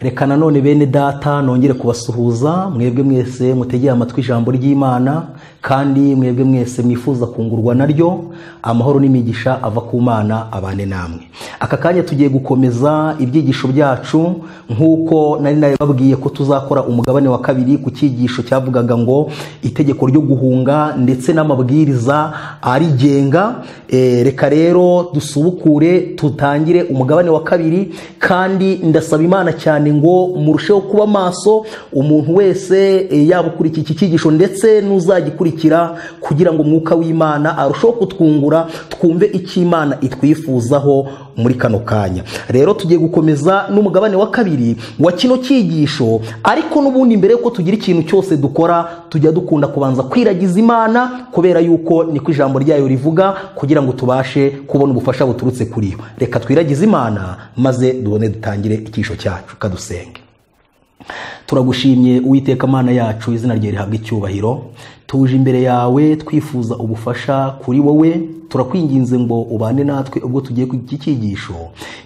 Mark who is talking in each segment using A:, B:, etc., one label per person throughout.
A: reka nanone bene data nongere kubasuhuza mwebwe mwese mutegeye amatwi ijambo ry'imana kandi mwebwe mwese mwifuza kungurwa naryo amahoro n'imigisha ava ku mana abane namwe aka kanya tugiye gukomeza ibyigisho byacu nk'uko nari naribabwiye ko tuzakora umugabane wa kabiri ku cyigisho cyavugaga ngo itegeko ryo guhunga ndetse n'amabwiriza arigenga Eh, reka rero dusubukure tutangire umugabane wa kabiri kandi ndasaba imana cyane ngo murusheho kuba maso umuntu wese eh, yaba ukurikira iki cyigisho ndetse n'uzagikurikira kugira ngo umwuka w'imana arusheho kutwungura twumve icyo imana itwifuzaho muri kano kanya rero tugiye gukomeza n'umugabane wa kabiri wa kino cyigisho ariko n'ubundi mbere yuko tugira ikintu cyose dukora tujya dukunda kubanza kwiragiza imana kubera yuko niko ijambo ryayo rivuga kugira ngo tubashe kubona ubufasha buturutse kuri yo reka twiragize imana maze dubone dutangire icyisho cyacu kadusenge turagushimye uwiteka mana yacu izina rye rihabwa icyubahiro tuje imbere yawe twifuza ubufasha kuri wowe turakwinginze ngo ubane natwe ubwo tugiye ku iki cyigisho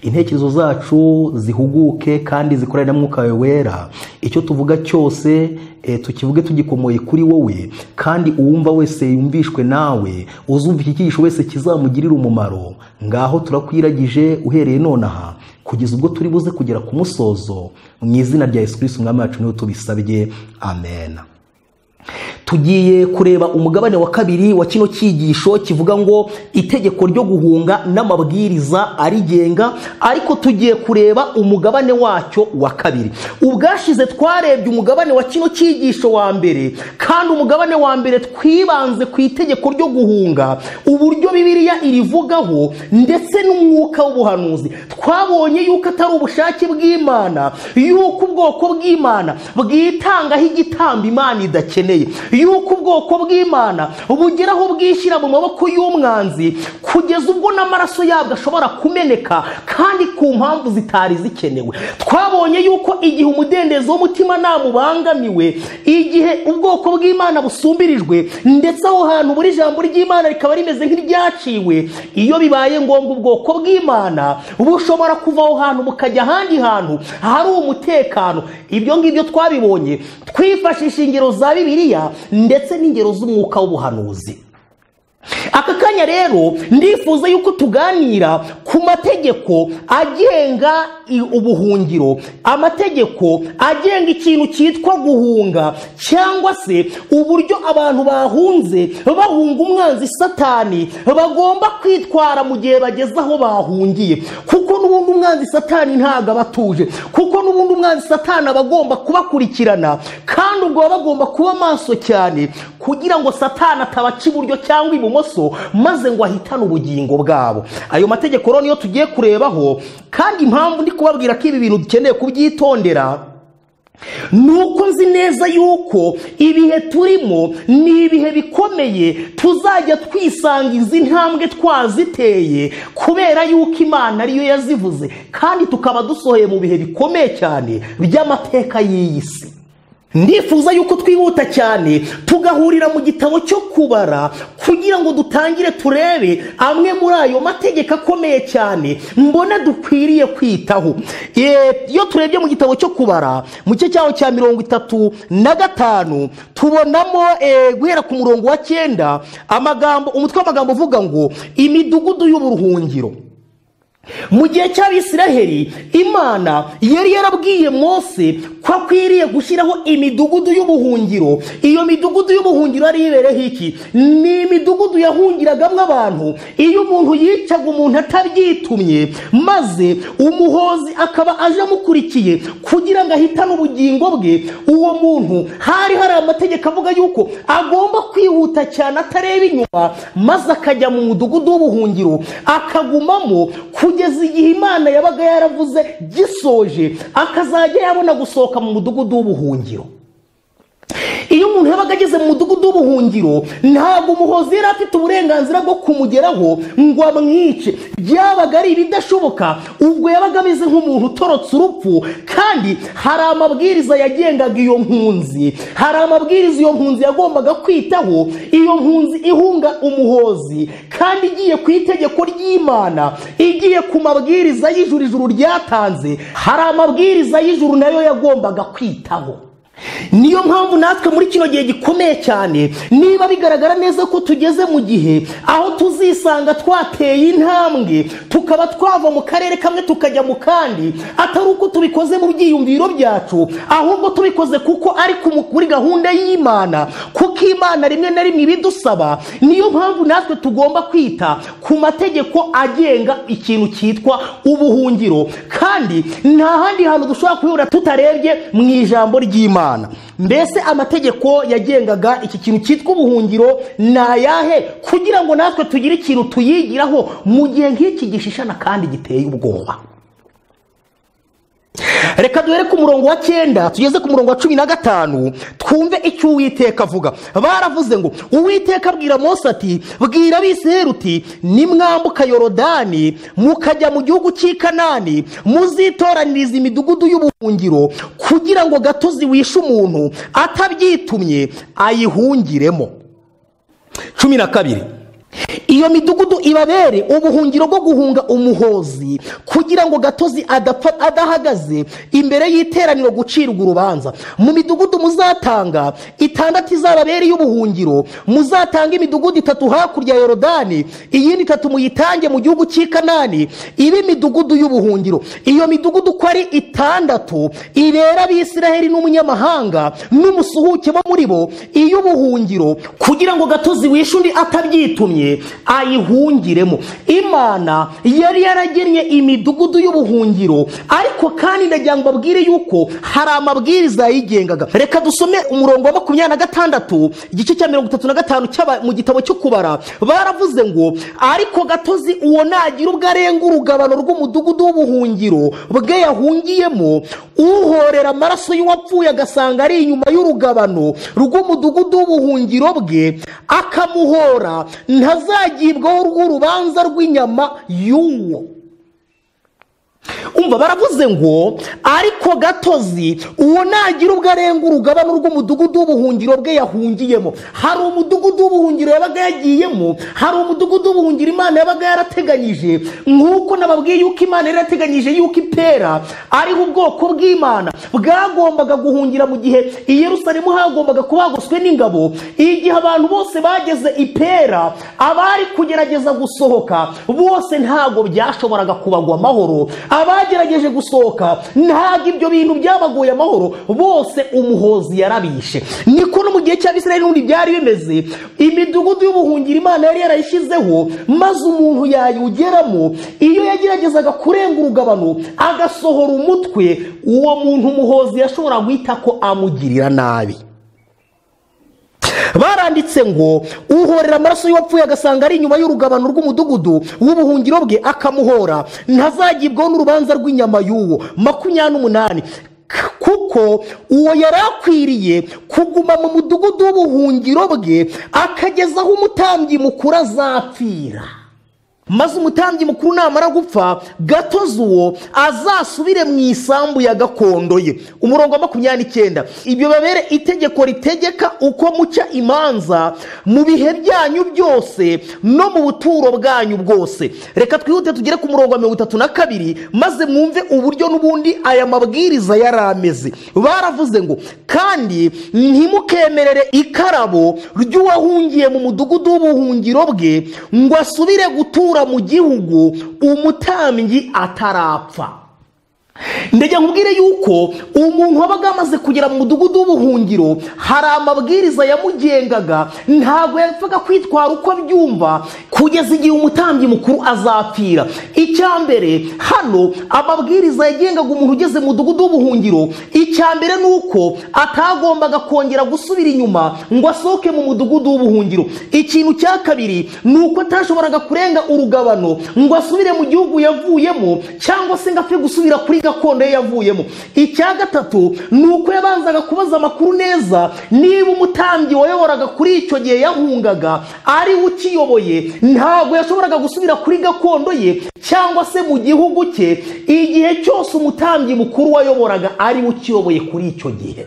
A: intekerezo zacu zihuguke kandi zikorane na mwuka wawe wera icyo tuvuga cyose eh, tukivuge tugikomoye kuri wowe kandi uwumva wese yumvishwe nawe uzumva iki cyigisho wese kizamugirira umumaro ngaho turakwiragije uhereye nonaha kugeza ubwo turi buze kugera ku musozo mu izina rya yesu kirisiti umwami wacu niwe tubisabye amen tugiye kureba umugabane wa kabiri wa kino cyigisho kivuga ngo itegeko ryo guhunga n'amabwiriza arigenga ariko tugiye kureba umugabane wacyo wa kabiri ubwashize twarebye umugabane wa kino cyigisho wa mbere kandi umugabane wa mbere twibanze ku itegeko ryo guhunga uburyo bibiliya irivugaho ndetse n'umwuka w'ubuhanuzi twabonye yuko atari ubushake bw'imana yuko ubwoko bw'imana bwitangaho igitambo imana idakeneye yuko ubwoko bw'imana bugeraho bwishyira mu maboko y'umwanzi kugeza ubwo n'amaraso yabwo ashobora kumeneka kandi ku mpamvu zitari zikenewe twabonye yuko igihe umudendezo w'umutima ubangamiwe igihe ubwoko bw'imana busumbirijwe ndetse aho hantu buri jambo ry'imana rikaba rimeze nk'iryaciwe iyo bibaye ngombwa ubwoko bw'imana bushobora kuva aho hantu bukajya ahandi hantu hari umutekano ibyo ngibyo twabibonye twifashisha ingero za bibiliya ndetse n'ingero z'umwuka w'ubuhanuzi aka kanya rero ndifuza yuko tuganira ku mategeko agenga i- ubuhungiro amategeko agenga ikintu cyitwa guhunga cyangwa se uburyo abantu bahunze bahunga umwanzi satani bagomba kwitwara mu gihe bageze aho bahungiye kuko n'ubundi umwanzi satani ntabwo aba atuje kuko n'ubundi umwanzi satani aba agomba kubakurikirana kandi ubwo baba bagomba kuba maso cyane kugira ngo satani atabaca iburyo cyangwa ibumoso maze ngo ahitane ubugingo bwabo ayo mategeko rero niyo tugiye kurebaho kandi impamvu ndi kubabwira ko ibi bintu dukeneye kubyitondera nuko nzi neza yuko ibihe turimo ni ibihe bikomeye tuzajya twisanga izi ntambwe twaziteye kubera yuko imana ariyo yazivuze kandi tukaba dusohoye mu bihe bikomeye cyane by'amateka y'iyi si ndifuza yuko twihuta cyane tugahurira mu gitabo cyo kubara kugira ngo dutangire turebe amwe muri ayo mategeko akomeye cyane mbona dukwiriye kwitaho Eh, iyo turebye mu gitabo cyo kubara mu gice cyaho cya mirongo itatu na gatanu tubonamo eh, guhera ku murongo wa cyenda amagambo umutwe w'amagambo uvuga ngo imidugudu y'uburuhungiro mu gihe cy'abisiraheli imana yari yarabwiye mose ko akwiriye gushyiraho imidugudu y'ubuhungiro iyo midugudu y'ubuhungiro yari ibereho iki ni imidugudu yahungiragamo abantu iyo umuntu yicaga umuntu atabyitumye maze umuhozi akaba aje amukurikiye kugira ngo ahitane ubugingo bwe uwo muntu hari hari amategeko avuga yuko agomba kwihuta cyane atareba inyuma maze akajya mu mudugudu w'ubuhungiro akagumamo kugeza igihe imana yabaga yaravuze gisoje akazajya yabona gusohoka mu mudugudu w'ubuhungiro iyo umuntu yabaga ageze mu mudugudu w'ubuhungiro ntabwo umuhozi yari afite uburenganzira bwo kumugeraho ngo amwice byabaga ari ibidashoboka ubwo yabaga ameze nk'umuntu utorotse urupfu kandi hari amabwiriza yagengaga iyo mpunzi hari amabwiriza iyo mpunzi yagombaga kwitaho iyo mpunzi ihunga umuhozi kandi igiye ku itegeko ry'imana igiye ku mabwiriza y'ijuru ijuru ryatanze hari amabwiriza y'ijuru nayo yagombaga kwitaho niyo mpamvu natwe muri kino gihe gikomeye cyane niba bigaragara neza ko tugeze mu gihe aho tuzisanga twateye intambwe tukaba twava mu karere kamwe tukajya mu kandi atari uko tubikoze mu byiyumviro byacu ahubwo tubikoze kuko ari kuri gahunda y'imana kuko imana rimwe na rimwe ibidusaba niyo mpamvu natwe tugomba kwita ku mategeko agenga ikintu cyitwa ubuhungiro kandi nta handi hantu dushobora guhura tutarebye mu ijambo ry'imana mbese amategeko yagengaga iki kintu cyitwa ubuhungiro ni ayahe kugira ngo natwe tugire ikintu tuyigiraho mu gihe nk'iki gishishana kandi giteye ubwoba reka duhere ku murongo wa cyenda tugeze ku murongo wa cumi na gatanu twumve icyo uwiteka avuga baravuze ngo uwiteka abwira Mose ati bwira abisirayeli uti nimwambuka yorodani mukajya mu gihugu cy'i kanani muzitoraniriza imidugudu y'ubuhungiro kugira ngo gatozi wishe umuntu atabyitumye ayihungiremo cumi na kabiri iyo midugudu ibabere ubuhungiro bwo guhunga umuhozi kugira ngo gatozi adapfa adahagaze imbere y'iteraniro gucirwa urubanza mu midugudu muzatanga itandatu izababere y'ubuhungiro muzatanga imidugudu itatu hakurya ya yorodani iyindi itatu muyitange mu gihugu cy'i kanani ibe imidugudu y'ubuhungiro iyo midugudu uko ari itandatu ibera abisiraheli n'umunyamahanga n'umusuhuke bo muri bo iy'ubuhungiro kugira ngo gatozi wishe undi atabyitumye ayihungiremo imana yari yaragennye imidugudu y'ubuhungiro ariko kandi ndagira ngo babwire yuko hari amabwiriza yayigengaga reka dusome umurongo wa makumyabiri na gatandatu igice cya mirongo itatu na gatanu mu gitabo cyo kubara baravuze ngo ariko gatozi uwo nagira ubwo arenga urugabano rw'umudugudu w'ubuhungiro bwe yahungiyemo uhorera amaraso y'uwapfuye agasanga ari inyuma y'urugabano rw'umudugudu w'ubuhungiro bwe akamuhora ntaza azagibwaho rw'urubanza rw'inyama y'uwo umva baravuze ngo ariko gatozi uwo nagira ubwo arenga urugabano rw'umudugudu w'ubuhungiro bwe yahungiyemo hari umudugudu w'ubuhungiro yabaga yagiyemo hari umudugudu w'ubuhungiro imana yabaga yarateganyije nk'uko nababwiye yuko imana yari yarateganyije yuko ipera ariho ubwoko bw'imana bwagombaga guhungira mu gihe i yerusalemu hagombaga kuba hagoswe n'ingabo igihe abantu bose bageze ipera abari kugerageza gusohoka bose ntabwo byashoboraga kubagwa amahoro abagerageje gusohoka ntabwo ibyo bintu byabaguye amahoro bose umuhozi yarabishe niko no mu gihe cy'abisirayeli n'ubundi byari bimeze imidugudu y'ubuhungiro imana yari yarayishyizeho maze umuntu yayiwugeramo iyo yageragezaga kurenga urugabano agasohora umutwe uwo muntu umuhozi yashobora guhita ko amugirira nabi baranditse ngo uhorera amaraso y'uwapfuye agasanga ari inyuma y'urugabano rw'umudugudu w'ubuhungiro bwe akamuhora ntazagibwaho n'urubanza rw'inyama y'uwo makumyabiri n'umunani kuko uwo yari akwiriye kuguma mu mudugudu w'ubuhungiro bwe akageza aho umutambyi mukuru azapfira maze umutambyi mukuru namara gupfa gatozi uwo azasubire mu isambu ya gakondo ye umurongo wa makumyabiri n'icyenda ibyo babere itegeko ritegeka uko muca imanza mu bihe byanyu byose no mu buturo bwanyu bwose reka twihute tugere ku murongo wa mirongo itatu na kabiri maze mwumve uburyo n'ubundi aya mabwiriza yari ameze baravuze ngo kandi ntimukemerere ikarabo ry'uwahungiye mu mudugudu w'ubuhungiro bwe ngo asubire gutura mu gihugu umutambyi atarapfa ndajya nkubwire yuko umuntu wabaga amaze kugera mu mudugudu w'ubuhungiro hari amabwiriza yamugengaga ntabwo yapfaga kwitwara uko byumva kugeza igihe umutambyi mukuru azapfira icya mbere hano amabwiriza yagengaga umuntu ugeze mu mudugudu w'ubuhungiro icya mbere ni uko atagombaga kongera gusubira inyuma ngo asohoke mu mudugudu w'ubuhungiro ikintu cya kabiri ni uko atashoboraga kurenga urugabano ngo asubire mu gihugu yavuyemo cyangwa se ngo apfe gusubira kuri gakondo ye yavuyemo icya gatatu ni uko yabanzaga kubaza amakuru neza niba umutambyi wayoboraga kuri icyo gihe yahungaga ari we ukiyoboye ntabwo yashoboraga gusubira kuri gakondo ye cyangwa se mu gihugu cye igihe cyose umutambyi mukuru wayoboraga ari we ukiyoboye kuri icyo gihe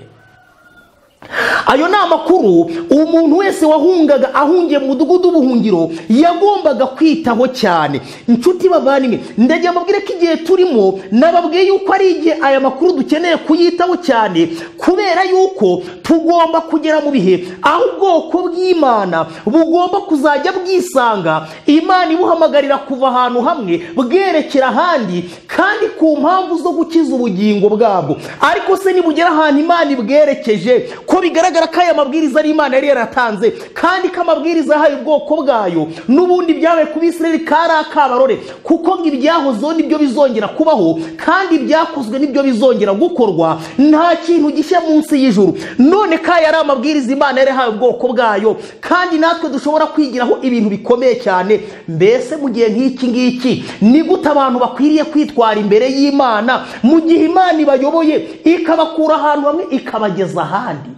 A: ayo ni amakuru umuntu wese wahungaga ahungiye mu mudugudu w'ubuhungiro yagombaga kwitaho cyane inshuti bavandimwe ndagira mbabwire ko igihe turimo nababwiye yuko ari igihe aya makuru dukeneye kuyitaho cyane kubera yuko tugomba kugera mu bihe aho ubwoko bw'imana bugomba kuzajya bwisanga imana ibuhamagarira kuva ahantu hamwe bwerekera ahandi kandi ku mpamvu zo gukiza ubugingo bwabwo ariko se nibugera ahantu imana ibwerekeje ko bigaragara ko aya mabwiriza ari imana yari yaratanze kandi ko amabwiriza yahaye ubwoko bwayo n'ubundi byabaye ku bisirayeli kari akabarore kuko ibyahozeho nibyo bizongera kubaho kandi ibyakozwe nibyo bizongera gukorwa nta kintu gishya munsi y'ijuru none ko aya ari amabwiriza imana yari yahaye ubwoko bwayo kandi natwe dushobora kwigiraho ibintu bikomeye cyane mbese mu gihe nk'iki ngiki ni gute abantu bakwiriye kwitwara imbere y'imana mu gihe imana ibayoboye ikabakura ahantu hamwe ikabageza ahandi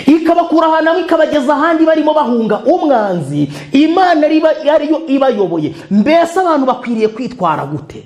A: ikabakura ahantu hamwe ikabageza ahandi barimo bahunga umwanzi imana ariyo ibayoboye mbese abantu bakwiriye kwitwara gute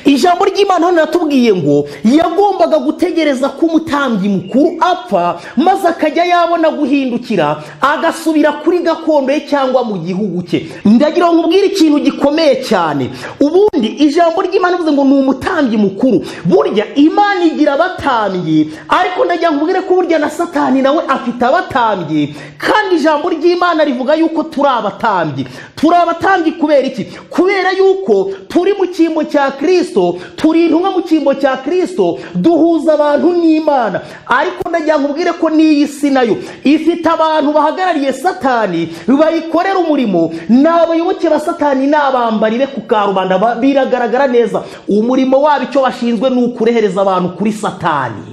A: ijambo ry'imana natubwiye ngo yagombaga gutegereza ko umutambyi mukuru apfa maze akajya yabona guhindukira agasubira kuri gakondo ye cyangwa mu gihugu cye ndagira ngo nkubwire ikintu gikomeye cyane ubundi ijambo ry'imana bivuze ngo ni umutambyi mukuru burya imana igira abatambyi ariko ndagira ngo nkubwire ko burya na satani nawe afite abatambyi kandi ijambo ry'imana rivuga yuko turi abatambyi turi abatambyi kubera iki kubera yuko turi mu cyimbo cya kirisito turi intumwa mu cyimbo cya kirisito duhuza abantu n'imana ariko ndagira ngo ubwire ko n'iyi si nayo ifite abantu bahagarariye satani bayikorera umurimo ni abayoboke ba satani ni abambari be ku karubanda biragaragara neza umurimo wabo icyo bashinzwe ni ukurehereza abantu kuri satani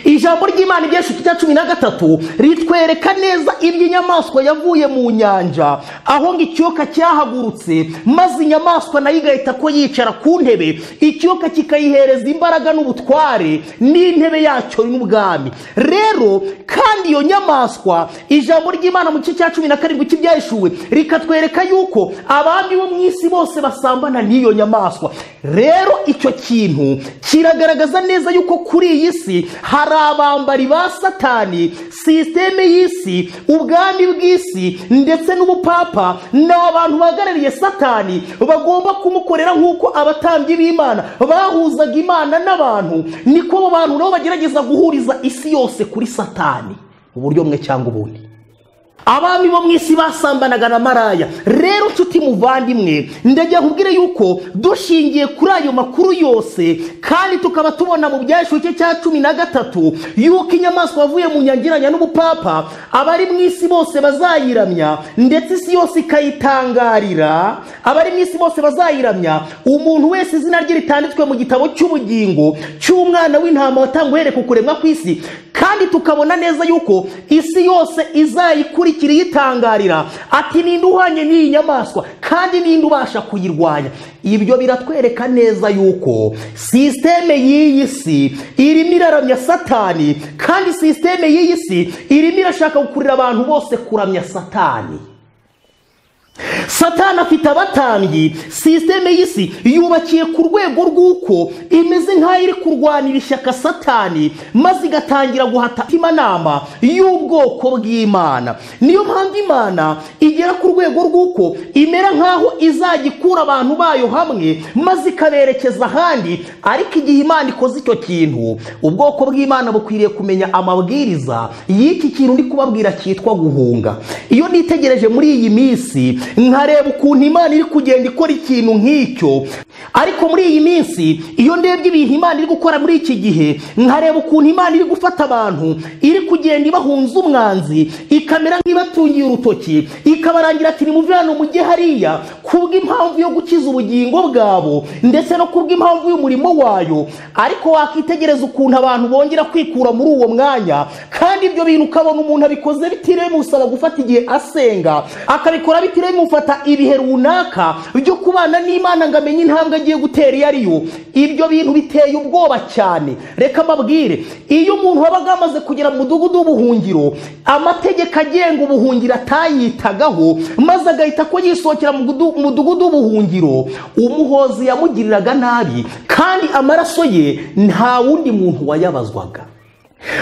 A: ijambo ry'imana ibyeshuti cya cumi na gatatu ritwereka neza iby'inyamaswa yavuye mu nyanja aho ngo ikiyoka cyahagurutse maze inyamaswa nayo igahita ko yicara ku ntebe ikiyoka kikayihereza imbaraga n'ubutware n'intebe yacyo n'ubwami rero kandi iyo nyamaswa ijambo ry'imana mu gice cya cumi na karindwi cy'ibyayishuwe rikatwereka yuko abami bo mu isi bose basambana n'iyo nyamaswa rero icyo kintu kiragaragaza neza yuko kuri iyi si hari abambari ba satani sisiteme y'isi ubwami bw'isi ndetse n'ubupapa ni abantu bahagarariye satani bagomba kumukorera nk'uko abatambyi b'imana bahuzaga imana n'abantu niko abo bantu nabo bagerageza guhuriza isi yose kuri satani uburyo bumwe cyangwa ubundi abami bo mu isi basambanaga na maraya rero nshuti muvandimwe ndagira nkubwire yuko dushingiye kuri ayo makuru yose kandi tukaba tubona mu byashuke cya cumi na gatatu yuko inyamaswa yavuye mu nyangiranya n'ubupapa abari mu isi bose bazayiramya ndetse isi yose ikayitangarira abari mu isi bose bazayiramya umuntu wese izina rye ritanditswe mu gitabo cy'ubugingo cy'umwana w'intama watangwa uhereye ku kuremwa kw'isi kandi tukabona neza yuko isi yose izayikurikira iyitangarira ati ninde uhanye n'iyi nyamaswa kandi ninde ubasha kuyirwanya ibyo biratwereka neza yuko sisiteme y'iyi si irimo iraramya satani kandi sisiteme y'iyi si irimo irashaka gukurira abantu bose kuramya satani satani afite abatambyi sisiteme y'isi yubakiye ku rwego rw'uko imeze nk'aho iri kurwanira ishyaka satani maze igatangira guhata imanama y'ubwoko bw'imana niyo mpamvu imana igera ku rwego rw'uko imera nk'aho izajya ikura abantu bayo hamwe maze ikaberekeza ahandi ariko igihe imana ikoze icyo kintu ubwoko bw'imana bukwiriye kumenya amabwiriza y'iki kintu ndi kubabwira cyitwa guhunga iyo nitegereje muri iyi minsi nkareba ukuntu imana iri kugenda ikora ikintu nk'icyo ariko muri iyi minsi iyo ndebye ibintu imana iri gukora muri iki gihe nkareba ukuntu imana iri gufata abantu iri kugenda ibahunza umwanzi ikamera nk'ibatungiye urutoki ikabarangira ati nimuve hano mujye hariya kubw'impamvu yo gukiza ubugingo bwabo ndetse no kubw'impamvu y'umurimo wayo ariko wakitegereza ukuntu abantu bongera kwikura muri uwo mwanya kandi ibyo bintu ukabona umuntu abikoze bitiremusaba gufata igihe asenga akabikora bitiremufata ibihe runaka byo kubana n'imana ngo amenye intambwe agiye gutera iyo ari yo ibyo bintu biteye ubwoba cyane reka mbabwire iyo umuntu wabaga amaze kugera mu mudugudu w'ubuhungiro amategeko agenga ubuhungiro atayitagaho maze agahita ko yisohokera mu gudu- mu mudugudu w'ubuhungiro umuhozi yamugiriraga nabi kandi amaraso ye nta wundi muntu wayabazwaga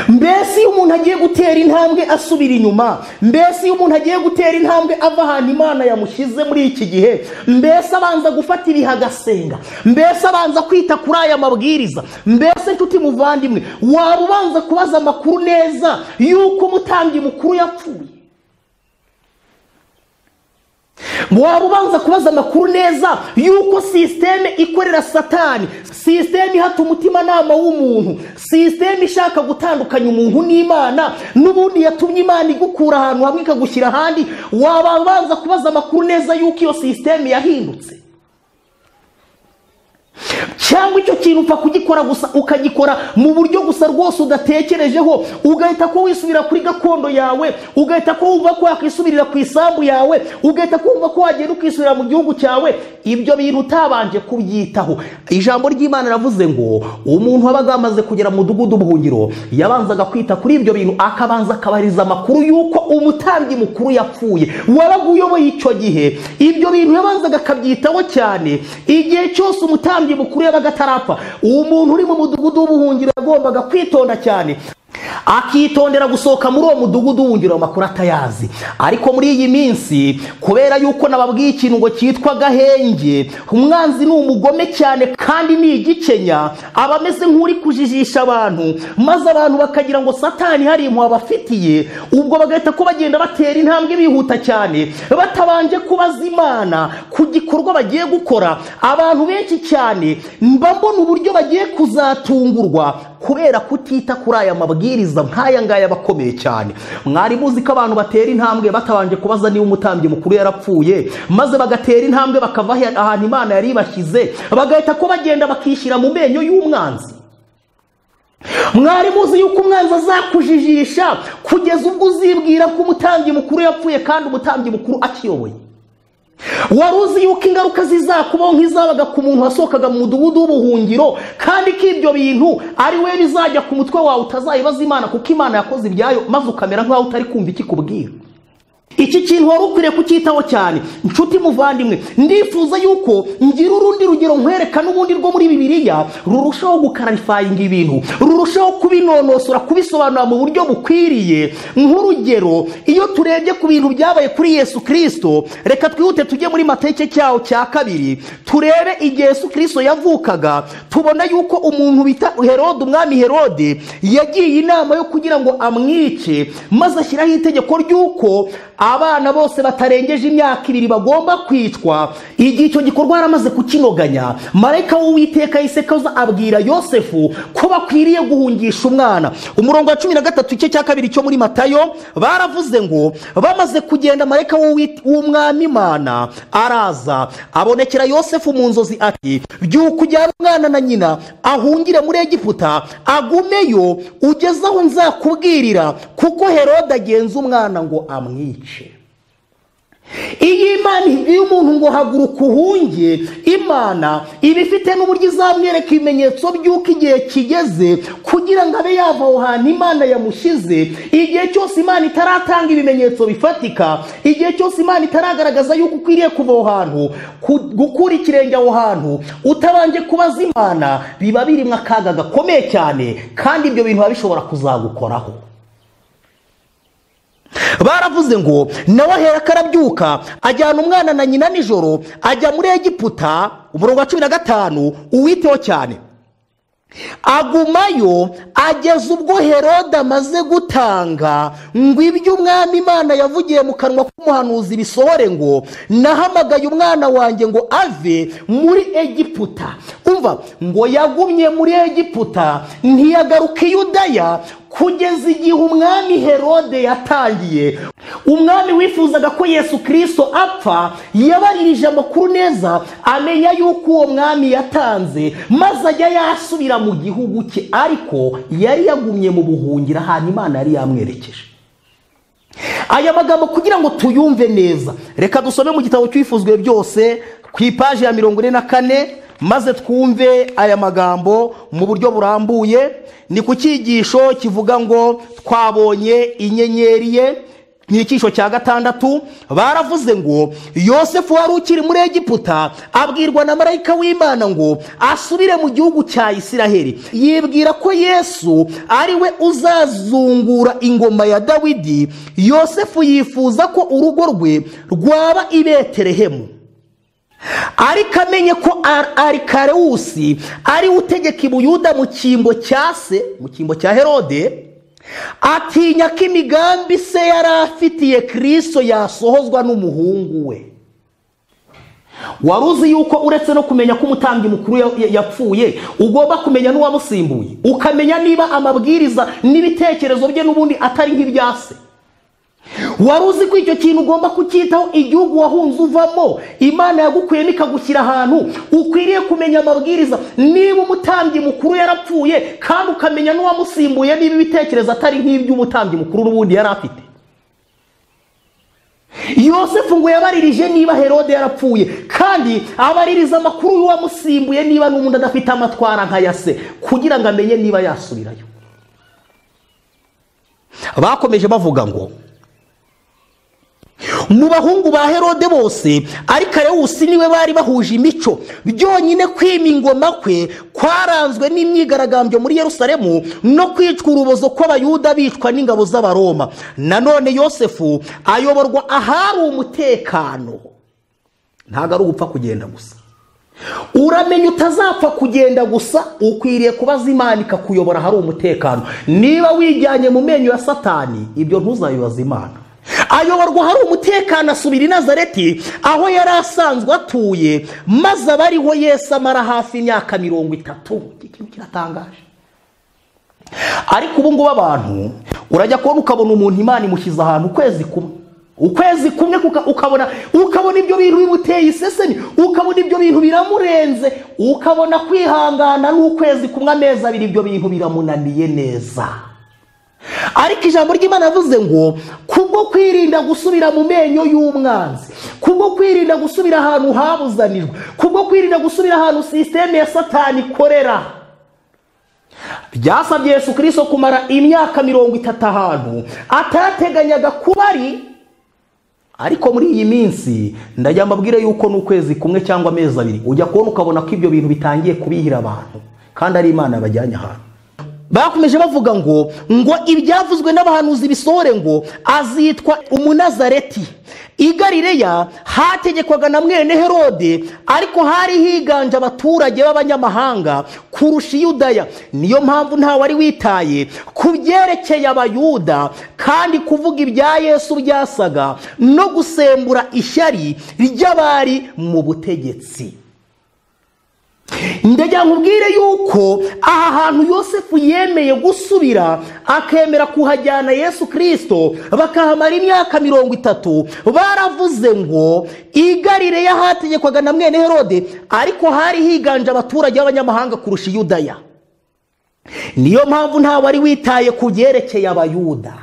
A: mbese iyo umuntu agiye gutera intambwe asubira inyuma mbese iyo umuntu agiye gutera intambwe ava ahantu imana yamushyize muri iki gihe mbese abanza gufata ibihe agasenga mbese abanza kwita kuri aya mabwiriza mbese nshuti muvandimwe waba ubanza kubaza amakuru neza y'uko umutambyi mukuru yapfuye waba ubanza kubaza amakuru neza y'uko sisiteme ikorera satani sisiteme ihata umutimanama w'umuntu sisiteme ishaka gutandukanya umuntu n'imana n'ubundi yatumye imana igukura ahantu hamwe ikagushyira ahandi waba ubanza kubaza amakuru neza y'uko iyo sisiteme yahindutse cyangwa icyo kintu upfa kugikora gusa ukagikora mu buryo gusa rwose udatekerejeho ugahita ko wisubira kuri gakondo yawe ugahita ko wumva ko wakwisubirira ku isambu yawe ugahita ko wumva ko wagenda ukisubira mu gihugu cyawe ibyo bintu utabanje kubyitaho ijambo ry'imana ravuze ngo umuntu wabaga yamaze kugera mu mudugudu w'ubuhungiro yabanzaga kwita kuri ibyo bintu akabanza akabariza amakuru y'uko umutambyi mukuru yapfuye wabaga uyoboye icyo gihe ibyo bintu yabanzaga akabyitaho cyane igihe cyose umutambyi mukuru yabaga atarapfa uwo muntu uri mu mudugudu w'ubuhungiro yagombaga kwitonda cyane akitondera gusohoka muri uwo mudugudu wungiro amakuru atayazi ariko muri iyi minsi kubera yuko nababwiye ikintu ngo cyitwa gahenge umwanzi ni umugome cyane kandi ni igikenya aba ameze nk'uri kujijisha abantu maze abantu bakagira ngo satani hari impuhwe abafitiye ubwo bagahita ko bagenda batera intambwe bihuta cyane batabanje kubaza imana ku gikorwa bagiye gukora abantu benshi cyane mba mbona uburyo bagiye kuzatungurwa kubera kutita kuri aya mabwiriza nk'aya ngaya aba akomeye cyane mwari muzi ko abantu batera intambwe batabanje kubaza niba umutambyi mukuru yarapfuye maze bagatera intambwe bakava ahe- ahantu imana yari ibashyize bagahita ko bagenda bakishyira mu menyo y'umwanzi mwari muzi yuko umwanzi azakujijisha kugeza ubwo uzibwira ko umutambyi mukuru yapfuye kandi umutambyi mukuru akiyoboye wari uzi yuko ingaruka zizakubaho nk'izabaga ku muntu wasohokaga mu mudugudu w'ubuhungiro kandi ko ibyo bintu ari we bizajya ku mutwe wawe utazayibaza imana kuko imana yakoze ibyayo maze ukamera nk'aho utari kumva ikikubwira iki kintu wari ukwiriye kucyitaho cyane nshuti muvandimwe ndifuza yuko ngira urundi rugero nkwereka n'ubundi rwo muri bibiliya rurushaho gukararifayinga ibintu rurushaho kubinonosora kubisobanura mu buryo bukwiriye nk'urugero iyo turebye ku bintu byabaye kuri yesu kirisito reka twihute tujye muri mateke cyawo cya kabiri turebe igihe yesu kirisito yavukaga tubona yuko umuntu bita herode umwami herode yagiye inama yo kugira ngo amwice maze ashyiraho itegeko ry'uko abana bose batarengeje imyaka ibiri bagomba kwicwa igihe icyo gikorwa yaramaze kukinoganya marayika w'uwiteka yisekaza abwira yosefu ko bakwiriye guhungisha umwana umurongo wa cumi na gatatu igice cya kabiri cyo muri matayo baravuze ngo bamaze kugenda marayika w'uwi- w'umwami imana araza abonekera yosefu mu nzozi ati byuko ujyana umwana na nyina ahungire muri egiputa agumeyo ugeze aho nzakubwirira kuko herode agenza umwana ngo amwice iyo imana ibwiye umuntu ngo haguruka uhunge imana iba ifite n'uburyo izamwereka ibimenyetso by'uko igihe kigeze kugira ngo abe yava aho hantu imana yamushyize igihe cyose imana itaratanga ibimenyetso bifatika igihe cyose imana itaragaragaza yuko ukwiriye kuva aho hantu ku- gukura ikirenge aho hantu utabanje kubaza imana biba birimo akaga gakomeye cyane kandi ibyo bintu biba bishobora kuzagukoraho baravuze ngo nawe aherako arabyuka ajyana umwana na nyina nijoro ajya muri egiputa umurongo wa cumi na gatanu uwiteho cyane agumayo ageza ubwo herode amaze gutanga ngo ibyo umwami imana yavugiye mu kanwa k'umuhanuzi bisohore ngo nahamagaye umwana wanjye ngo ave muri egiputa umva ngo yagumye muri egiputa ntiyagaruka i yudaya kugeza igihe umwami herode yatangiye umwami wifuzaga ko yesu kirisito apfa yabaririje amakuru neza amenya yuko uwo mwami yatanze maze ajya yasubira mu gihugu cye ariko yari yagumye mu buhungiro ahantu imana yari yamwerekeje aya magambo kugira ngo tuyumve neza reka dusome mu gitabo cyifuzwe byose ku ipaji ya mirongo ine na kane maze twumve aya magambo mu buryo burambuye ni ku cyigisho kivuga ngo twabonye inyenyeri ye ni icyisho cya gatandatu baravuze ngo yosefu wari ukiri muri egiputa abwirwa na marayika w'imana ngo asubire mu gihugu cya isiraheli yibwira ko yesu ari we uzazungura ingoma ya dawidi yosefu yifuza ko urugo rwe rwaba i beterehemu ariko amenye ko ari karewusi ari utegeka ibuyuda mu cyimbo cya se mu cyimbo cya herode atinya ko imigambi se yari afitiye kirisito yasohozwa n'umuhungu we wari uzi yuko uretse no kumenya ko umutambyi mukuru yapfuye ugomba kumenya n'uwamusimbuye ukamenya niba amabwiriza n'ibitekerezo bye n'ubundi atari nk'ibya se wari uzi ko icyo kintu ugomba kucyitaho igihugu wahunze uvamo imana yagukuyemo ikagushyira ahantu ukwiriye kumenya amabwiriza niba umutambyi mukuru yarapfuye kandi ukamenya n'uwamusimbuye niba ibitekerezo atari nk'iby'umutambyi mukuru n'ubundi yari afite yosefu ngo yabaririje niba herode yarapfuye kandi abaririza amakuru y'uwamusimbuye niba n'ubundi adafite amatwara nk'aya se kugira ngo amenye niba yasubirayo bakomeje bavuga ngo mu bahungu ba herode bose ariko arewusi niwe bari bahuje imico byonyine kwima ingoma kwe kwaranzwe n'imyigaragambyo muri Yerusalemu no kwicwa urubozo kw'abayuda bicwa n'ingabo z'abaroma nanone yosefu ayoborwa ahari umutekano ntabwo ari ugupfa kugenda gusa uramenya utazapfa kugenda gusa ukwiriye kubaza imana ikakuyobora ahari umutekano niba wijyanye mu menyo ya satani ibyo ntuzabibaze imana ayoborwa hari umutekano asubira i nazareti aho yari asanzwe atuye maze aba ariho yesu amara hafi imyaka mirongo itatu ikintu kiratangaje ariko ubu ngubu abantu urajya kubona ukabona umuntu imana imushyize ahantu ukwezi kumwe ukwezi kumwe ukabona ukabona ibyo bintu bimuteye isesemi ukabona ibyo bintu biramurenze ukabona kwihangana n'ukwezi kumwe amezi abiri ibyo bintu biramunaniye neza ariko ijambo ry'imana yavuze ngo kubwo kwirinda gusubira mu menyo y'umwanzi kubwo kwirinda gusubira ahantu habuzanijwe kubwo kwirinda gusubira ahantu sisiteme ya satani ikorera byasabye yesu kirisito kumara imyaka mirongo itatu ahantu atateganyaga kuba ari ariko muri iyi minsi ndajya mbabwire yuko n'ukwezi kumwe cyangwa amezi abiri ujya kubona ukabona ko ibyo bintu bitangiye kubihira abantu kandi ari imana bajyanye ahantu bakomeje bavuga ngo ngo ibyavuzwe n'abahanuzi bisohore ngo azitwa umunazareti i galileya hategekwaga na mwene herode ariko hari higanje abaturage b'abanyamahanga kurusha iyudaya niyo mpamvu ntawe wari witaye ku byerekeye abayuda kandi kuvuga ibya yesu byasaga no gusembura ishyari ry'abari mu butegetsi ndagira nkubwire yuko aha hantu yosefu yemeye gusubira akemera kuhajyana yesu kirisito bakahamara imyaka mirongo itatu baravuze ngo igarire y'ahategekwaga na mwene herode ariko hari higanje abaturage b'abanyamahanga kurusha iyudaya niyo mpamvu ntawe wari witaye ku byerekeye abayuda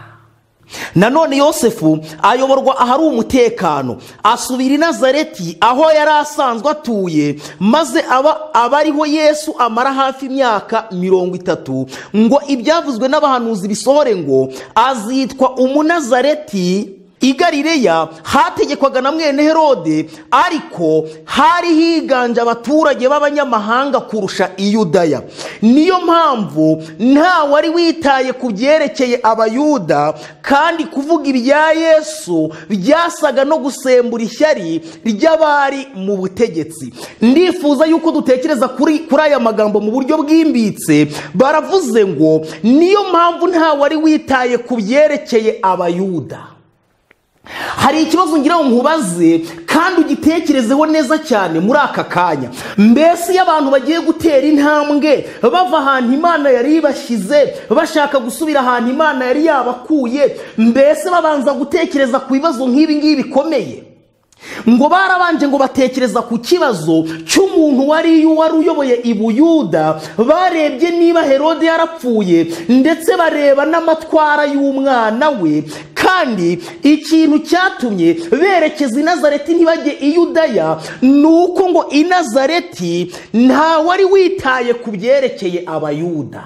A: nanone yosefu ayoborwa ahari umutekano asubira i nazareti aho yari asanzwe atuye maze aba aba ariho yesu amara hafi imyaka mirongo itatu ngo ibyavuzwe n'abahanuzi bisohore ngo azitwa umunazareti i galileya hategekwaga na mwene herode ariko hari higanje abaturage b'abanyamahanga kurusha i yudaya niyo mpamvu nta wari witaye ku byerekeye abayuda kandi kuvuga ibya yesu byasaga no gusembura ishyari ry'abari mu butegetsi ndifuza yuko dutekereza kuri kuri aya magambo mu buryo bwimbitse baravuze ngo niyo mpamvu nta wari witaye ku byerekeye abayuda hari ikibazo ngira ngo nkubaze kandi ugitekerezeho neza cyane muri aka kanya mbese iyo abantu bagiye gutera intambwe bava ahantu imana yari ibashyize bashaka gusubira ahantu imana yari yabakuye mbese babanza gutekereza ku bibazo nk'ibi ngibi bikomeye ngo barabanje ngo batekereza ku kibazo cy'umuntu wari wari uyoboye ibuyuda barebye niba herode yarapfuye ndetse bareba n'amatwara y'umwana we kandi ikintu cyatumye berekeza i nazareti ntibajye i yudaya ni uko ngo i nazareti nta wari witaye ku byerekeye abayuda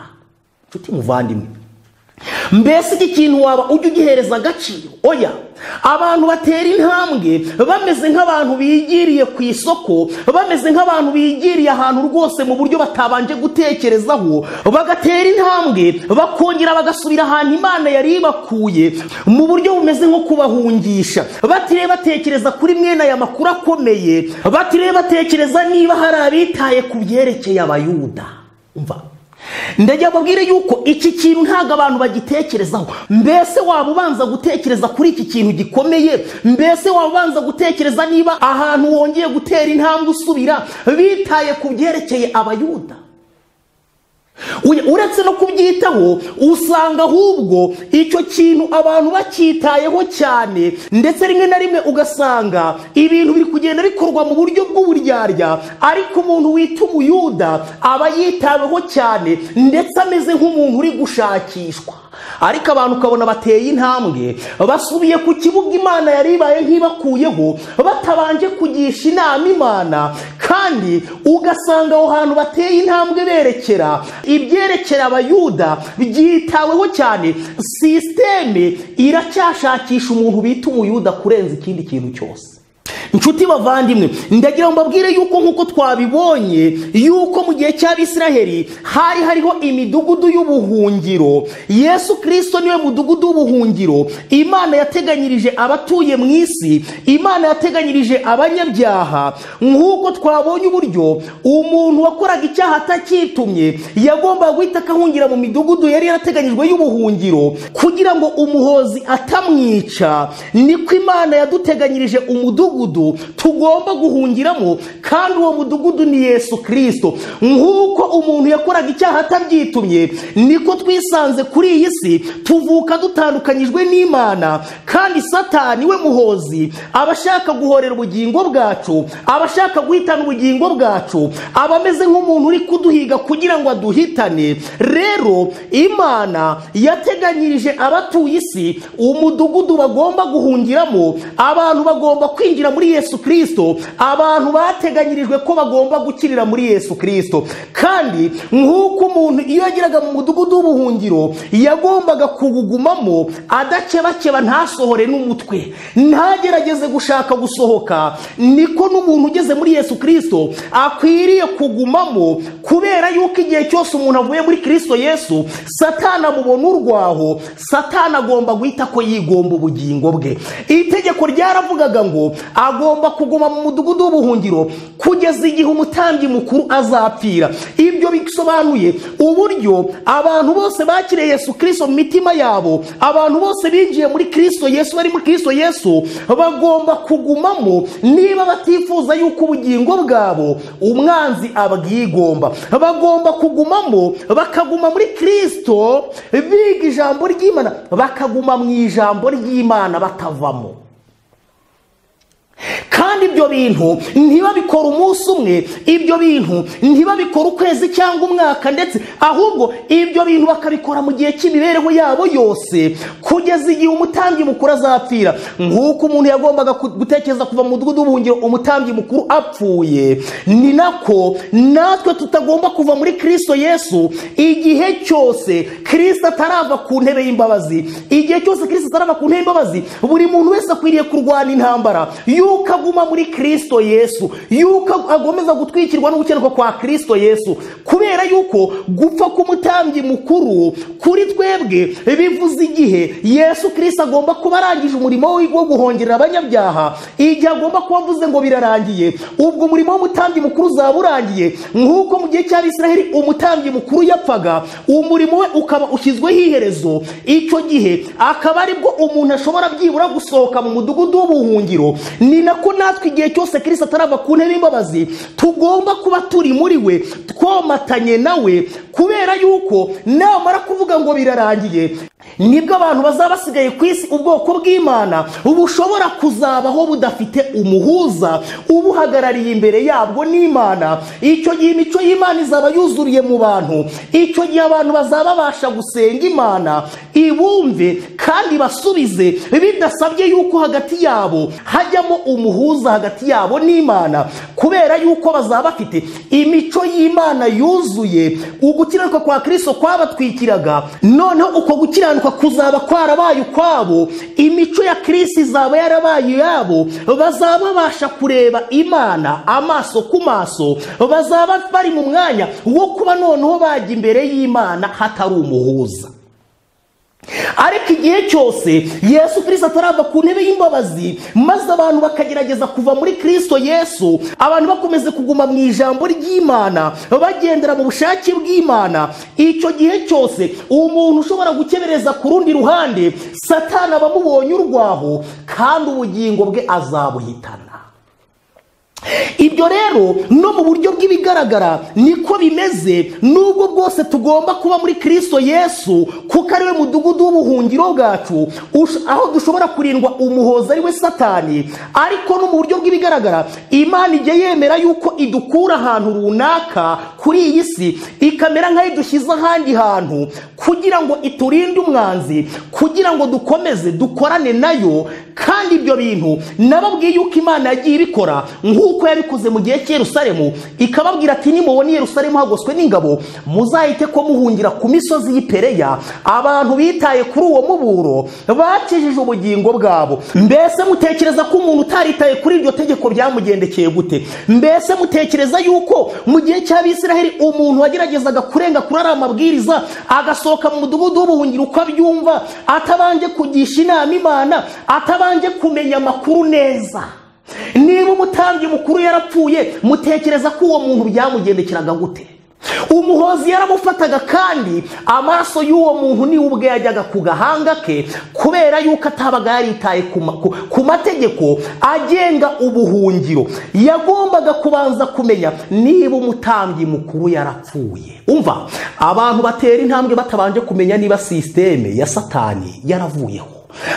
A: nshuti muvandimwe mbese iki kintu waba ujya ugihereza agaciro oya abantu batera intambwe bameze nk'abantu bigiriye ku isoko bameze nk'abantu bigiriye ahantu rwose mu buryo batabanje gutekerezaho bagatera intambwe bakongera bagasubira ahantu imana yari ibakuye mu buryo bumeze nko kubahungisha batiriwe batekereza kuri mwene aya makuru akomeye batiriwe batekereza niba hari abitaye ku byerekeye abayuda umva ndagira babwire yuko iki kintu ntabwo abantu bagitekerezaho mbese waba ubanza gutekereza kuri iki kintu gikomeye mbese waba ubanza gutekereza niba ahantu wongeye gutera intambwe usubira bitaye ku byerekeye abayuda uretse no kubyitaho usanga ahubwo icyo kintu abantu bacyitayeho cyane ndetse rimwe na rimwe ugasanga ibintu biri kugenda bikorwa mu buryo bw'uburyarya ariko umuntu wita umuyuda aba yitaweho cyane ndetse ameze nk'umuntu uri gushakishwa ariko abantu ukabona bateye intambwe basubiye ku kibuga imana yari ibaye nk'ibakuyeho batabanje kugisha inama imana kandi ugasanga aho hantu bateye intambwe berekera ibyerekera abayuda byitaweho cyane sisiteme iracyashakisha umuntu bita umuyuda kurenza ikindi kintu cyose inshuti bavandimwe ndagira ngo mbabwire yuko nk'uko twabibonye yuko mu gihe cy'abisiraheli hari hariho imidugudu y'ubuhungiro yesu kirisito niwe mudugudu w'ubuhungiro imana yateganyirije abatuye mu isi imana yateganyirije abanyabyaha nk'uko twabonye uburyo umuntu wakoraga icyaha atakitumye yagombaga guhita akahungira mu midugudu yari yarateganyijwe y'ubuhungiro kugira ngo umuhozi atamwica niko imana yaduteganyirije umudugudu tugomba guhungiramo kandi uwo mudugudu ni yesu kirisito nk'uko umuntu yakoraga icyaha atabyitumye niko twisanze kuri iyi si tuvuka dutandukanyijwe n'imana kandi satani we muhozi aba ashaka guhorera ubugingo bwacu aba ashaka guhitana ubugingo bwacu aba ameze nk'umuntu uri kuduhiga kugira ngo aduhitane rero imana yateganyirije abatuye isi umudugudu bagomba guhungiramo abantu bagomba kwinjira muri yesu kirisito abantu bateganyirijwe ko bagomba gukirira muri yesu kirisito kandi nk'uko umuntu iyo yageraga mu mudugudu w'ubuhungiro yagombaga kuwugumamo adakebakeba ntasohore n'umutwe ntagerageze gushaka gusohoka niko n'umuntu ugeze muri yesu kirisito akwiriye kugumamo kubera yuko igihe cyose umuntu avuye muri kirisito yesu satana amubona urwaho satana agomba guhita ko yigomba ubugingo bwe itegeko ryaravugaga ngo agomba kuguma mu mudugudu w'ubuhungiro kugeza igihe umutambyi mukuru azapfira ibyo bisobanuye uburyo abantu bose bakiriye yesu kirisito mu mitima yabo abantu bose binjiye muri kirisito yesu bari muri kirisito yesu bagomba kugumamo niba batifuza yuko ubugingo bwabo umwanzi abwigomba bagomba kugumamo bakaguma muri kirisito biga ijambo ry'imana bakaguma mu ijambo ry'imana batavamo kandi ibyo bintu ntibabikora umunsi umwe ibyo bintu ntibabikora ukwezi cyangwa umwaka ndetse ahubwo ibyo bintu bakabikora mu gihe cy'imibereho yabo yose kugeza igihe umutambyi mukuru azapfira nk'uko umuntu yagombaga ku- gutekereza kuva mu mudugudu w'ubuhungiro umutambyi mukuru apfuye ni nako natwe tutagomba kuva muri kristo yesu igihe cyose kristo atarava ku ntebe y'imbabazi igihe cyose kristo atarava ku ntebe y'imbabazi buri muntu wese akwiriye kurwana intambara yuko aguma muri kristo yesu yuko ag- agomeza gutwikirwa n'ugukenerwa kwa kristo yesu kubera yuko gupfa k'umutambyi mukuru kuri twebwe bivuze igihe yesu kristo agomba kuba arangije umurimo we wo guhongerera abanyabyaha igihe agomba kuba avuze ngo birarangiye ubwo umurimo w'umutambyi mukuru uzaba urangiye nk'uko mu gihe cy'abisiraheli umutambyi mukuru yapfaga umurimo we ukaba ushyizweho iherezo icyo gihe akaba aribwo umuntu ashobora byibura gusohoka mu mudugudu w'ubuhungiro ni nako natwe igihe cyose kristo atarava ku ntebe y'imbabazi tugomba kuba turi muri we twomatanye nawe kubera yuko namara kuvuga ngo birarangiye nibwo abantu bazaba basigaye ku isi ubwoko bw'imana bushobora kuzabaho budafite umuhuza ubuhagarariye imbere yabwo n'imana icyo gihe imico y'imana izaba yuzuriye mu bantu icyo gihe abantu bazaba babasha gusenga imana ibumve kandi basubize bidasabye yuko hagati yabo hajyamo umuhuza hagati yabo n'imana kubera yuko bazaba bafite imico y'imana yuzuye ugukiranuka kwa kristo kwabatwikiraga noneho uko gukiranuka kuzaba kwarabaye ukwabo imico ya kirisi izaba yarabaye iyabo bazaba babasha kureba imana amaso ku maso bazaba bari mu mwanya wo kuba noneho bajya imbere y'imana hatari umuhuza ariko igihe cyose yesu kirisito atarava ku ntebe y'imbabazi maze abantu bakagerageza kuva muri kirisito yesu abantu bakomeza kuguma mu ijambo ry'imana bagendera mu bushake bw'imana icyo gihe cyose umuntu ushobora gukebereza ku rundi ruhande satana aba amubonye urwaho kandi ubugingo bwe azabuhitana ibyo rero no mu buryo bw'ibigaragara niko bimeze nubwo bwose tugomba kuba muri kirisito yesu kuko ari we mudugudu w'ubuhungiro bwacu ush- aho dushobora kurindwa umuhoza ari we satani ariko no mu buryo bw'ibigaragara imana ijya yemera yuko idukura ahantu runaka kuri iyi si ikamera nk'aho idushyize ahandi hantu kugira ngo iturinde umwanzi kugira ngo dukomeze dukorane nayo kandi ibyo bintu nababwiye yuko imana yagiye ibikora nk'uko yabikoze mu gihe cy'Yerusalemu ikababwira ati nimubona Yerusalemu hagoswe n'ingabo muzahite ko muhungira ku misozi y'ipereya abantu bitaye kuri uwo muburo bakijije ubugingo bwabo mbese mutekereza ko umuntu utaritaye kuri iryo tegeko byamugendekeye gute mbese mutekereza yuko mu gihe cy'abisiraheli umuntu wageragezaga kurenga kuri ariya mabwiriza agasohoka mu mudugudu w'ubuhungiro uko abyumva atabanje kugisha inama imana atabanje kumenya amakuru neza niba umutambyi mukuru yarapfuye mutekereza ko uwo muntu byamugendekeraga gute umuhozi yaramufataga kandi amaraso y'uwo muntu niwe ubwe yajyaga ku gahanga ke kubera yuko atabaga yaritaye ku ma- ku- ku mategeko agenga ubuhungiro yagombaga kubanza kumenya niba umutambyi mukuru yarapfuye umva abantu batera intambwe batabanje kumenya niba sisiteme ya satani yaravuyeho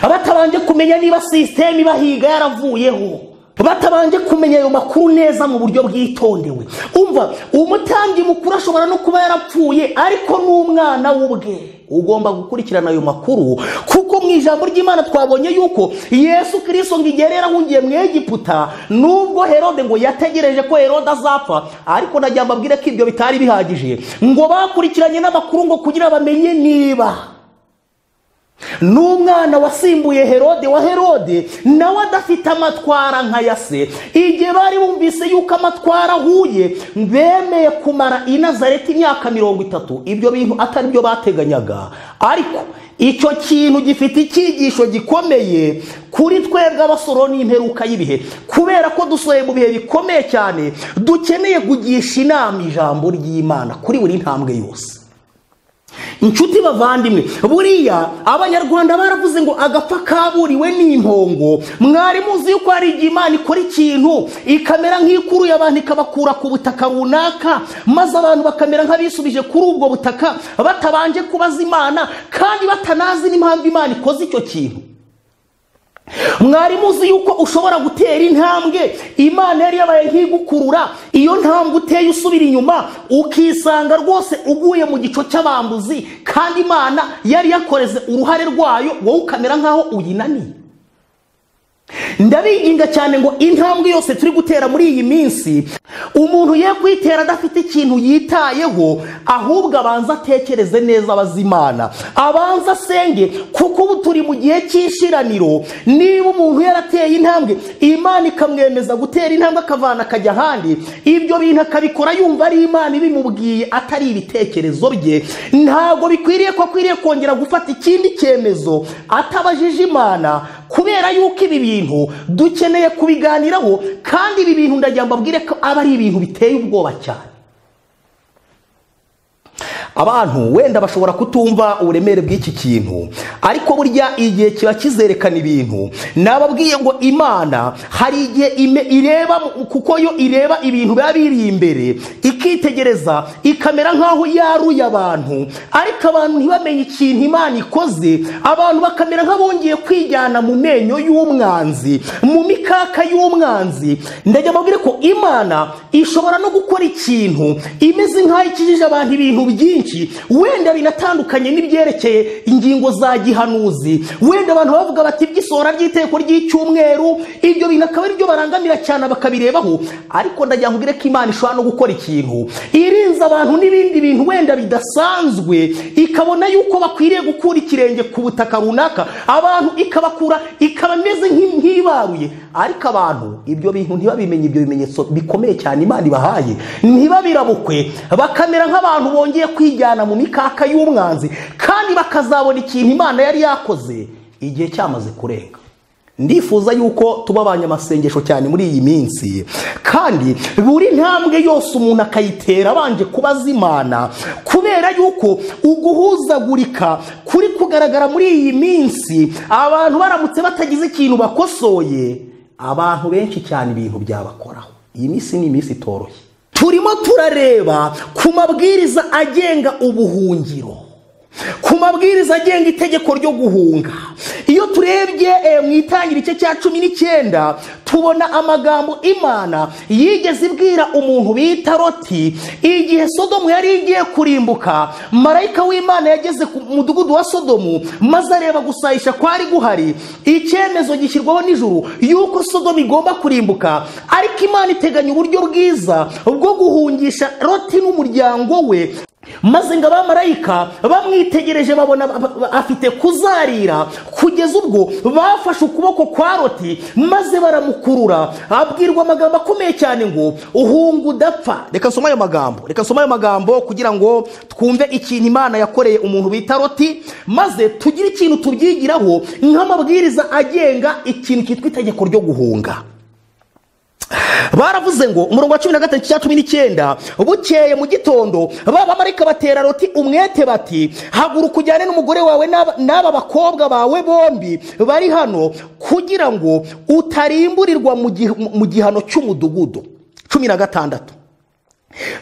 A: batabanje kumenya niba sisiteme ibahiga yaravuyeho batabanje kumenya ayo makuru neza mu buryo bwitondewe umva umutambyi mukuru ashobora no kuba yarapfuye ariko n'umwana w'ubwe ugomba gukurikirana ayo makuru kuko mu ijambo ry'imana twabonye yuko yesu kirisito ngo igihe rero ahungiye mu egiputa nubwo herode ngo yategereje ko herode azapfa ariko najya mbabwire ko ibyo bitari bihagije ngo bakurikiranye n'amakuru ngo kugira bamenye niba n'umwana wasimbuye herode wa herode nawe adafite amatwara nka ya se igihe bari bumvise yuko amatwara ahuye bemeye kumara i nazareti imyaka mirongo itatu ibyo bintu atari byo bateganyaga ariko icyo kintu gifite icyigisho gikomeye kuri twebwe abasoro n'imperuka y'ibihe kubera ko dusohoye mu bihe bikomeye cyane dukeneye kugisha inama ijambo ry'imana kuri buri ntambwe yose inshuti bavandimwe buriya abanyarwanda baravuze ngo agapfa kaburiwe ni impongo mwari muzi yuko hari igihe imana ikora ikintu ikamera nk'ikuruye abantu ikabakura ku butaka runaka maze abantu bakamera nk'abisubije kuri ubwo butaka batabanje kubaza imana kandi batanazi n'impamvu imana ikoze icyo kintu mwari muzi yuko ushobora gutera intambwe imana yari yabaye nk'igukurura iyo ntambwe uteye usubira inyuma ukisanga rwose uguye mu gico cy'abambuzi kandi imana yari yakoreze uruhare rwayo wowe ukamera nk'aho uyinaniye ndabinginga cyane ngo intambwe yose turi gutera muri iyi minsi umuntu ye kuyitera adafite ikintu yitayeho ahubwo abanza atekereze neza abaze imana abanza asenge kuko ubu turi mu gihe cy'ishiraniro niba umuntu yarateye intambwe imana ikamwemeza gutera intambwe akavana akajya ahandi ibyo bintu akabikora yumva ari imana ibimubwiye atari ibitekerezo bye ntabwo bikwiriye ko akwiriye kongera gufata ikindi cyemezo atabajije imana kubera yuko ibi bintu dukeneye kubiganiraho kandi ibi bintu ndagira ngo mbabwire ko aba ari ibintu biteye ubwoba cyane abantu wenda bashobora kutumva uburemere bw'iki kintu ariko burya igihe kiba kizerekana ibintu nababwiye ngo imana hari igihe ime- ireba kuko yo ireba ibintu biba biri imbere ikitegereza ikamera nk'aho yaruye abantu ariko abantu ntibamenye ikintu imana ikoze abantu bakamera nk'abongeye kwijyana mu menyo y'umwanzi mu mikaka y'umwanzi ndajya mbabwire ko imana ishobora no gukora ikintu imeze nk'aho ikijije abantu ibintu byinshi wenda binatandukanye n'ibyerekeye ingingo za gihanuzi wenda abantu bavuga bati iby'isohora ry'iteko ry'icyumweru ibyo bintu akaba ari byo barangamira cyane bakabirebaho ariko ndagira ngo mbwire ko imana ishobora no gukora ikintu irinze abantu n'ibindi bintu wenda bidasanzwe ikabona yuko bakwiriye gukura ikirenge ku butaka runaka abantu ikabakura ikaba imeze nk'i- nk'ibaruye ariko abantu ibyo bintu ntibabimenye ibyo bimenyetso bikomeye cyane imana ibahaye ntibabirabukwe bakamera nk'abantu bongeye kwijyana mu mikaka y'umwanzi kandi bakazabona ikintu imana yari yakoze igihe cyamaze kurenga ndifuza yuko tuba abanyamasengesho cyane muri iyi minsi kandi buri ntambwe yose umuntu akayitera abanje kubaza imana kubera yuko uguhuzagurika kuri kugaragara muri iyi minsi abantu baramutse batagize ikintu bakosoye abantu benshi cyane ibintu byabakoraho iyi minsi ni iminsi itoroshye turimo turareba ku mabwiriza agenga ubuhungiro ku mabwiriza agenga itegeko ryo guhunga iyo turebye eh, mu itangira igice cya cumi n'icyenda tubona amagambo imana yigeze ibwira umuntu bita roti igihe sodomu yari igiye kurimbuka marayika w'imana yageze ku mudugudu wa sodomu maze areba gusayisha kwari guhari icyemezo gishyirwaho nijoro yuko sodomu igomba kurimbuka ariko imana iteganya uburyo bwiza bwo guhungisha roti n'umuryango we maze ngo abamarayika bamwitegereje babona ba- ba- afite kuzarira kugeza ubwo bafashe ukuboko kwa roti maze baramukurura abwirwa amagambo akomeye cyane ngo uhunga udapfa reka nsome ayo magambo reka nsome ayo magambo kugira ngo twumve ikintu imana yakoreye umuntu bita roti maze tugire ikintu tubyigiraho nk'amabwiriza agenga ikintu cyitwa itegeko ryo guhunga baravuze ngo umurongo wa cumi na gatatu cya cumi n'icyenda bukeye mu gitondo babamarika batera roti umwete bati haguruka ujyane n'umugore wawe n'aba- n'aba bakobwa bawe bombi bari hano kugira ngo utarimburirwa mu giha- mu gihano cy'umudugudu cumi na gatandatu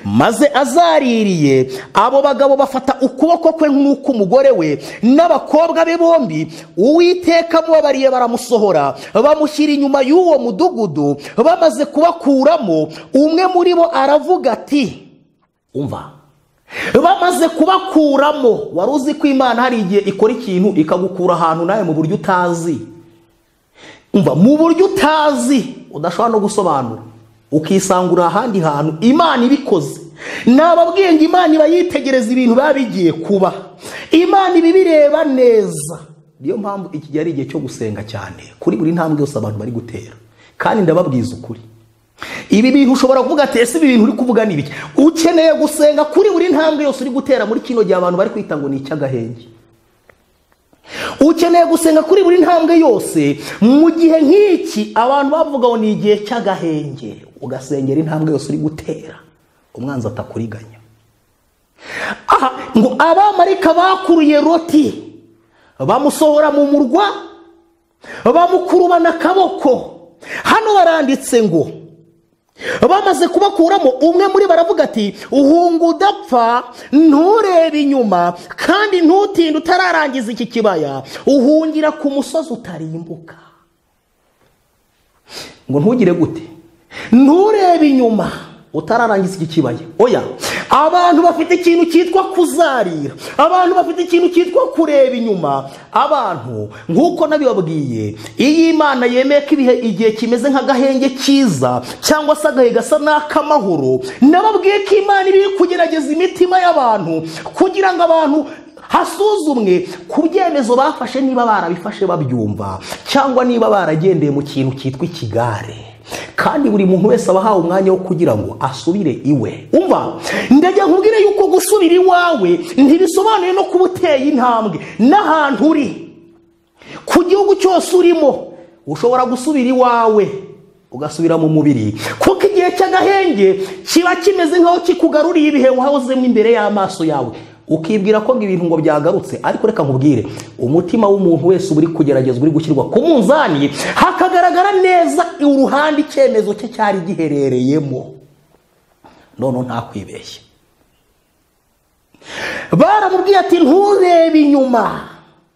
A: maze azaririye abo bagabo bafata ukuboko kwe nk'uk'umugore we n'abakobwa be bombi uwiteka amubabariye baramusohora bamushyira inyuma y'uwo mudugudu bamaze kubakuramo umwe muri bo aravuga ati umva bamaze kubakuramo wari uzi ko imana hari igihe ikora ikintu ikagukura ahantu nawe mu buryo utazi umva mu buryo utazi udashobora no gusobanura ukisangura ahandi hantu imana ibikoze nababwiye ngo imana iba yitegereza ibintu biba bigiye kuba imana iba ibireba neza niyo mpamvu iki gihe ari igihe cyo gusenga cyane kuri buri ntambwe yose abantu bari gutera kandi ndababwiza ukuri ibi bintu ushobora kuvuga ati ese ibi bintu uri kuvuga ni ibiki ukeneye gusenga kuri buri ntambwe yose uri gutera muri kino gihe abantu bari kwita ngo ni icy'agahenge ukeneye gusenga kuri buri ntambwe yose mu gihe nk'iki abantu bavuga ngo ni igihe cy'agahenge ugasengera intambwe yose uri gutera umwanzi atakuriganya aha ngo abamarika bakuruye roti bamusohora mu murwa bamukurubana akaboko hano baranditse ngo bamaze kubakuramo umwe muri baravuga ati uhunga udapfa nturebe inyuma kandi ntutinde utararangiza iki kibaya uhungira ku musozi utarimbuka
B: ngo ntugire gute
A: nturebe inyuma utararangiza iki kibaya oya abantu bafite ikintu cyitwa kuzarira abantu bafite ikintu cyitwa kureba inyuma abantu nk'uko nabibabwiye iyo imana yemeye ko ibihe igihe kimeze nk'agahenge cyiza cyangwa se agahe gasa n'ak'amahoro nababwiye ko imana iri kugerageza imitima y'abantu kugira ngo abantu hasuzumwe ku byemezo bafashe niba barabifashe babyumva cyangwa niba baragendeye mu kintu cyitwa ikigare kandi buri muntu wese aba ahawe umwanya wo kugira ngo asubire iwe umva ndajya nkubwire yuko gusubira iwawe ntibisobanuye no kuba uteye intambwe n'ahantu uri ku gihugu cyose urimo ushobora gusubira iwawe ugasubira mu mubiri kuko igihe cy'agahenge kiba kimeze nk'aho kikugaruriye ibihe wahozemo imbere y'amaso yawe ukibwira ko ibintu ngo byagarutse ariko reka nkubwire umutima w'umuntu wese uba uri kugeragezwa uri gushyirwa ku munzani hakagaragara neza uruhande icyemezo cye cyari giherereyemo none ntakwibeshye baramubwiye ati nturebe inyuma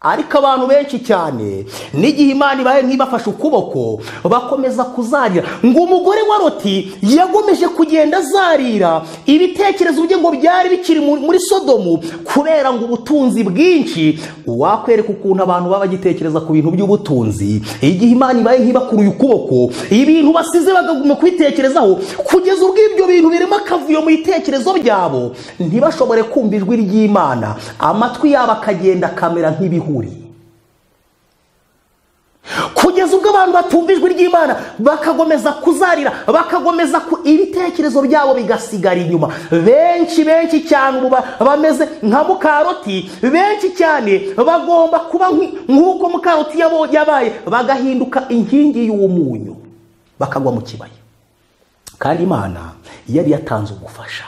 A: ariko abantu benshi cyane n'igihe imana ibaye nk'ibafashe ukuboko bakomeza kuzarira ngo umugore wa roti yagomeje kugenda azarira ibitekerezo bye ngo byari bikiri muri sodomu kubera ngo ubutunzi bwinshi wakwereka ukuntu abantu baba bagitekereza ku bintu by'ubutunzi igihe imana ibaye nk'ibakuruye ukuboko ibintu basize bakaguma kubitekerezaho kugeza ubwo ibyo bintu birimo akavuyo mu bitekerezo byabo ntibashobore kumva ijwi ry'imana amatwi yabo akagenda akamera nk'ibihu kugeza ubwo abantu batumva ijwi ry'imana bakakomeza kuzarira bakakomeza ku ibitekerezo byabo bigasigara inyuma benshi benshi cyane ubu bameze nka mukaroti benshi cyane bagomba kuba nk'uko mukaroti yabaye bagahinduka inkingi y'umunyu bakagwa mu kibaya kandi imana yari yatanze ubufasha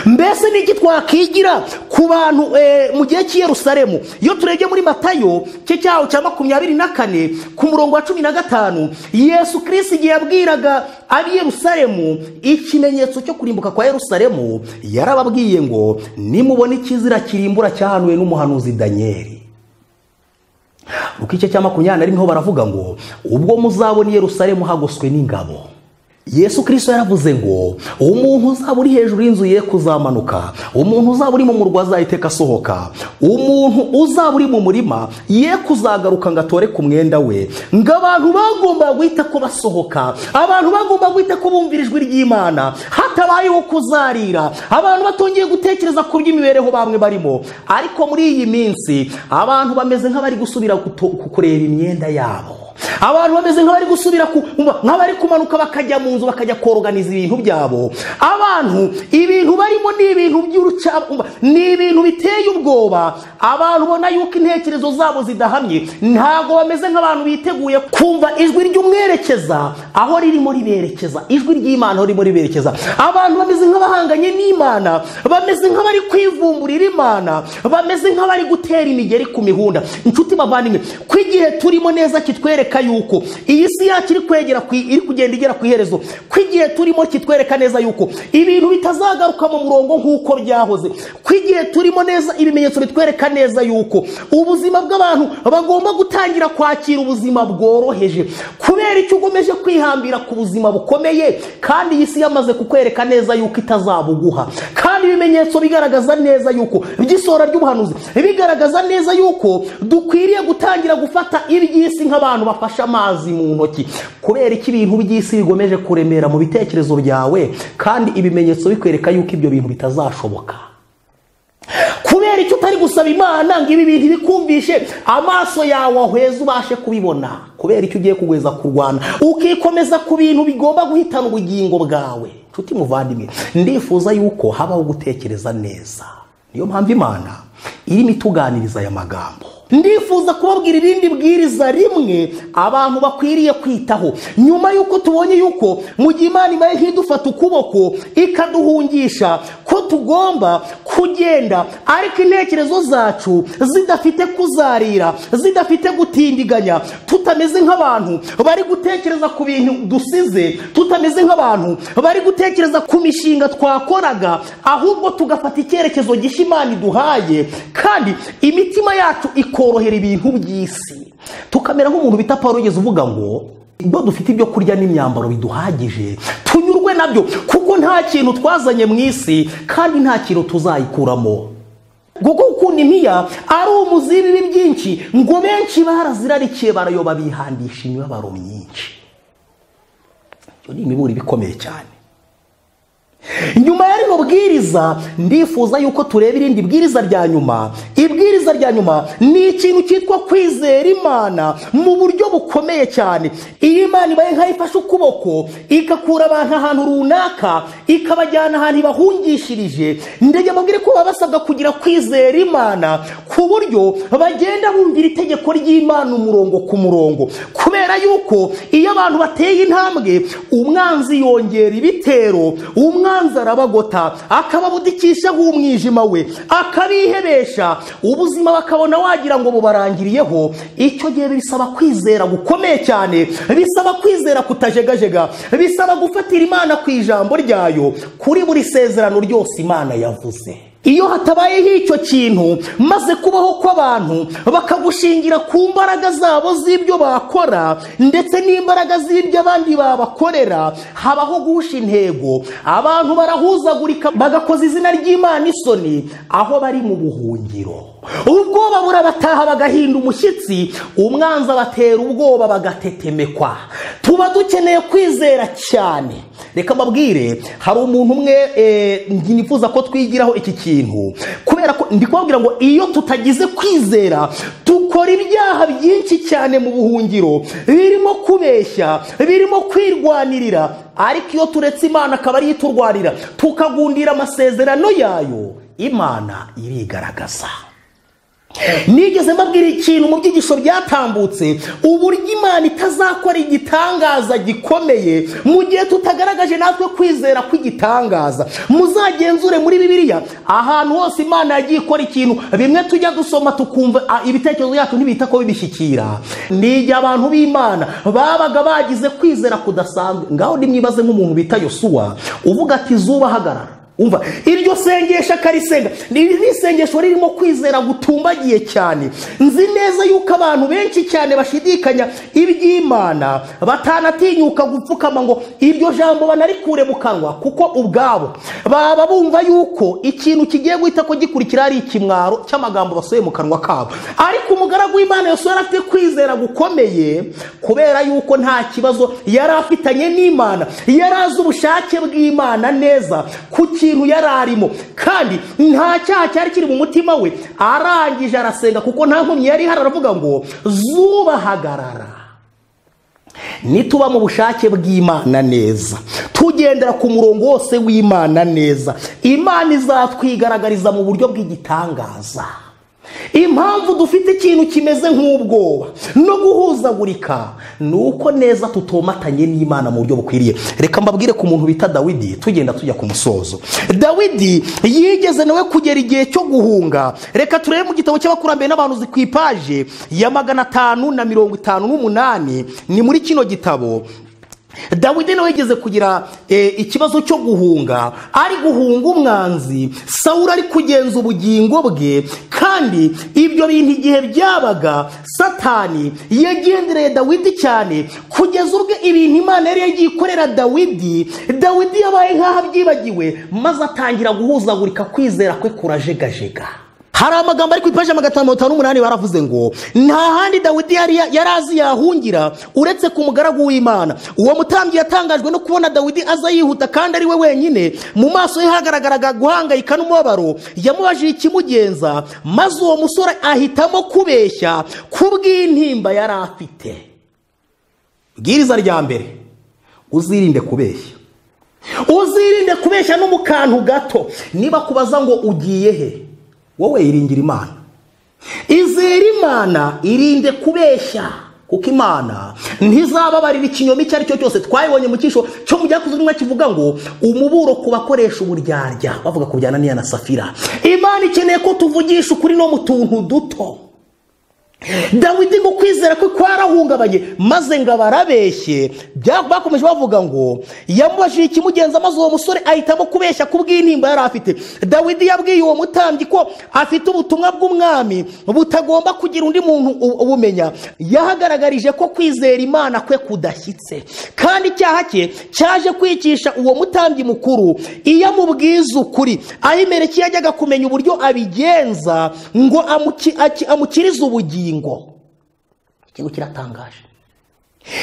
A: mbese ni iki twakwigira ku bantu mu gihe cy'i Yerusalemu iyo turebye muri matayo cye cyaho cya makumyabiri na kane ku murongo wa cumi na gatanu yesu kirisi igihe yabwiraga ab'i Yerusalemu ikimenyetso cyo kurimbuka kwa Yerusalemu yarababwiye ngo nimubona ikizira kirimbura cyahanuwe n'umuhanuzi daniyeli mu gice cya makumyabiri na rimwe ho baravuga ngo ubwo muzabona i Yerusalemu hagoswe n'ingabo yesu kirisito yaravuze ngo umuntu uzaba uri hejuru y'inzu ye kuzamanuka umuntu uzaba uri mu murwa azahiteka asohoka umuntu uzaba uri mu murima ye kuzagaruka ngo atore ku mwenda we ngo abantu bagomba guhita ko basohoka abantu bagomba guhita ko bumvira ijwi ry'imana hatabayeho kuzarira abantu batongeye gutekereza ku by'imibereho bamwe barimo ariko muri iyi minsi abantu bameze nk'abari gusubira kureba imyenda yabo abantu bameze nk'abari gusubira nk'abari kumanuka bakajya mu nzu bakajya koroganiza ibintu byabo abantu ibintu barimo ni ibintu by'urucabumba ni ibintu biteye ubwoba abantu ubona yuko intekerezo zabo zidahamye ntabwo bameze nk'abantu biteguye kumva ijwi ry'umwerekeza aho ririmo riberekeza ijwi ry'imana aho ririmo riberekeza abantu bameze nk'abahanganye n'imana bameze nk'abari kwivumburira imana bameze nk'abari gutera imigeri ku mihunda inshuti bavandimwe ko igihe turimo neza kitwereka yuko iyi si yacu iri kwegera iri kugenda igera ku iherezo ko igihe turimo kitwereka neza yuko ibintu bitazagaruka mu murongo nk'uko byahoze ko igihe turimo neza ibimenyetso bitwereka neza yuko ubuzima bw'abantu bagomba gutangira kwakira ubuzima bworoheje kubera icyo ugomeje kwihambira ku buzima bukomeye kandi iyi si yamaze kukwereka neza yuko itazabuguha kandi ibimenyetso bigaragaza neza yuko by'isohora ry'ubuhanuzi bigaragaza neza yuko dukwiriye gutangira gufata iby'isi nk'abantu bafashe amazi mu ntoki kubera iki ibintu by'isi bigomeje kuremera mu bitekerezo byawe kandi ibimenyetso bikwereka yuko ibyo bintu bitazashoboka kubera icyo utari gusaba imana ngo ibi bintu bikumvishe amaso yawe ahweze ubashe kubibona kubera icyo ugiye kugweza kurwana ukikomeza ku bintu bigomba guhitana ubugingo bwawe nshuti muvandimwe ndifuza yuko habaho gutekereza neza niyo mpamvu imana irimo ituganiriza aya magambo ndifuza kubabwira irindi bwiriza rimwe abantu bakwiriye kwitaho nyuma y'uko tubonye yuko mu gihe imana ibaye nk'idufata ukuboko ikaduhungisha ko tugomba kugenda ariko intekerezo zacu zidafite kuzarira zidafite gutindiganya tutameze nk'abantu bari gutekereza ku bintu dusize tutameze nk'abantu bari gutekereza ku mishinga twakoraga ahubwo tugafata icyerekezo gishya imana iduhaye kandi imitima yacu ikorohera ibintu by'isi tukamera nk'umuntu bita paul ugeze uvuga ngo ibyo dufite ibyo kurya n'imyambaro biduhagije tunyurwe nabyo kuko nta kintu twazanye mu isi kandi nta kintu tuzayikuramo kuko ukuntu impiya ari umuziriri byinshi ngo benshi barazirarikiye barayoba bihandisha imibabaro myinshi iyo ni imiburire ikomeye cyane nyuma ya rino bwiriza ndifuza yuko tureba irindi bwiriza rya nyuma ibwiriza rya nyuma ni ikintu cyitwa kwizera imana mu buryo bukomeye cyane iyo imana ibaye nkaho ifashe ukuboko igakura abantu ahantu runaka ikabajyana ahantu ibahungishirije ndege mubwire ko baba basabwa kugira kwizera imana ku buryo bagenda bumvira itegeko ry'imana umurongo ku murongo kubera yuko iyo abantu bateye intambwe umwanzi yongera ibitero umwanzi umwanzi arabagota akababudikisha nk'umwijima we akabihebesha ubuzima bakabona wagira ngo bubarangiriyeho icyo gihe bisaba kwizera gukomeye cyane bisaba kwizera kutajegajega bisaba gufatira imana ku ijambo ryayo kuri buri sezerano ryose imana yavuze iyo hatabayeho icyo kintu maze kubaho kw'abantu bakagushingira ku mbaraga zabo z'ibyo bakora ndetse n'imbaraga z'ibyo abandi babakorera habaho guhusha intego abantu barahuzagurika bagakoza izina ry'imana isoni aho bari mu buhungiro ubwoba burabataha bagahinda umushyitsi umwanzi abatera ubwoba bagatetemekwa tuba dukeneye kwizera cyane reka mbabwire hari umuntu umwe nifuza ko twigiraho iki kintu kubera ko ndi kubabwira ngo iyo tutagize kwizera dukora ibyaha byinshi cyane mu buhungiro birimo kubeshya birimo kwirwanirira ariko iyo turetse imana akaba ariyo iturwanira tukagundira amasezerano yayo imana irigaragaza nigeze mbabwira ikintu mu byigisho byatambutse uburyo imana itazakora igitangaza gikomeye mu gihe tutagaragaje natwe kwizera kw'igitangaza muzagenzure muri bibiliya ahantu hose imana yagiye ikora ikintu bimwe tujya dusoma tukumva ibitekerezo byacu ntibita ko bibishyikira ni igihe abantu b'imana babaga bagize kwizera kudasanzwe ngaho nimwibaze nk'umuntu bita yosuwa uvuga ati zuba hagarara umva iryo sengesho akarisenga ni isengesho ririmo kwizera gutumbagiye cyane nzi neza yuko abantu benshi cyane bashidikanya iby'imana batanatinyuka gupfukama ngo iryo jambo banarikure mu kanwa kuko ubwabo baba bumva yuko ikintu kigiye guhita ko gikurikira ari ikimwaro cy'amagambo basuye mu kanwa kabo ariko umugaragu w'imana yose yari afite kwizera gukomeye kubera yuko nta kibazo yari afitanye n'imana yari azi ubushake bw'imana neza kuki ikintu yari arimo kandi nta cyaha cyari kiri mu mutima we arangije arasenga kuko nta nkomyi yari ihari aravuga ngo zuba hagarara nituba mu bushake bw'imana neza tugendera ku murongo wose w'imana neza imana izatwigaragariza mu buryo bw'igitangaza impamvu dufite ikintu kimeze nk'ubwoba no guhuzagurika ni uko neza tutomatanye n'imana mu buryo bukwiriye reka mbabwire ku muntu bita dawidi tugenda tujya ku musozo dawidi yigeze nawe kugera igihe cyo guhunga reka turebe mu gitabo cy'abakurambere n'abantu ku ipaje ya magana atanu na mirongo itanu n'umunani ni muri kino gitabo dawidi nawe yigeze kugira ikibazo cyo guhunga ari guhunga umwanzi sawura ari kugenza ubugingo bwe kandi ibyo bintu igihe byabaga satani yagendereye dawidi cyane kugeza ubwe ibintu imana yari yagiye ikorera dawidi dawidi yabaye nk'aho abyibagiwe maze atangira guhuzagurika kwizera kwe kurajegajega hari amagambo ari ku ipaji magana atanu mirongo itanu n'umunani baravuze ngo nta handi dawidi yari azi yahungira uretse ku mugaragu w'imana uwo mutambyi yatangajwe no kubona dawidi aza yihuta kandi ari we wenyine mu maso ye hagaragaraga guhangayika n'umubabaro yamubajije ikimugenza maze uwo musore ahitamo kubeshya ku bw'intimba yari afite bwiriza rya mbere uzirinde kubeshya uzirinde kubeshya no mu kantu gato niba kubaza ngo ugiye he wowe iringira imana izere imana irinde kubeshya kuko imana ntizababarira ikinyoma icyo ari cyo cyose twayibonye mu cyisho cyo mu byakozwe n'umwe kivuga ngo umuburo ku bakoresha uburyarya bavuga ku bijyana n'iya na safira imana ikeneye ko tuvugisha ukuri no mu tuntu duto dawidi ngo kwizera kwe kwarahungabanye maze ngo abarabeshye bya- bakomeje bavuga ngo yamubajije ikimugenza maze uwo musore ahitamo kubeshya ku bw'intimba yari afite dawidi yabwiye uwo mutambyi ko afite ubutumwa bw'umwami butagomba kugira undi muntu u- ubumenya yahagaragarije ko kwizera imana kwe kudashyitse kandi icyaha cye cyaje kwicisha uwo mutambyi mukuru iyo amubwiza ukuri ahimereki yajyaga kumenya uburyo abigenza ngo amuki- aki- amukirize ubugingo ikintu kiratangaje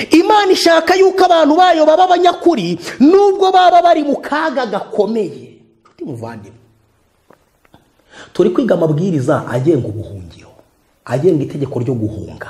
A: imana ishaka yuko abantu bayo baba abanyakuri nubwo baba bari mu kaga gakomeye nshuti muvandimwe turi kwiga amabwiriza agenga ubuhungiro agenga itegeko ryo guhunga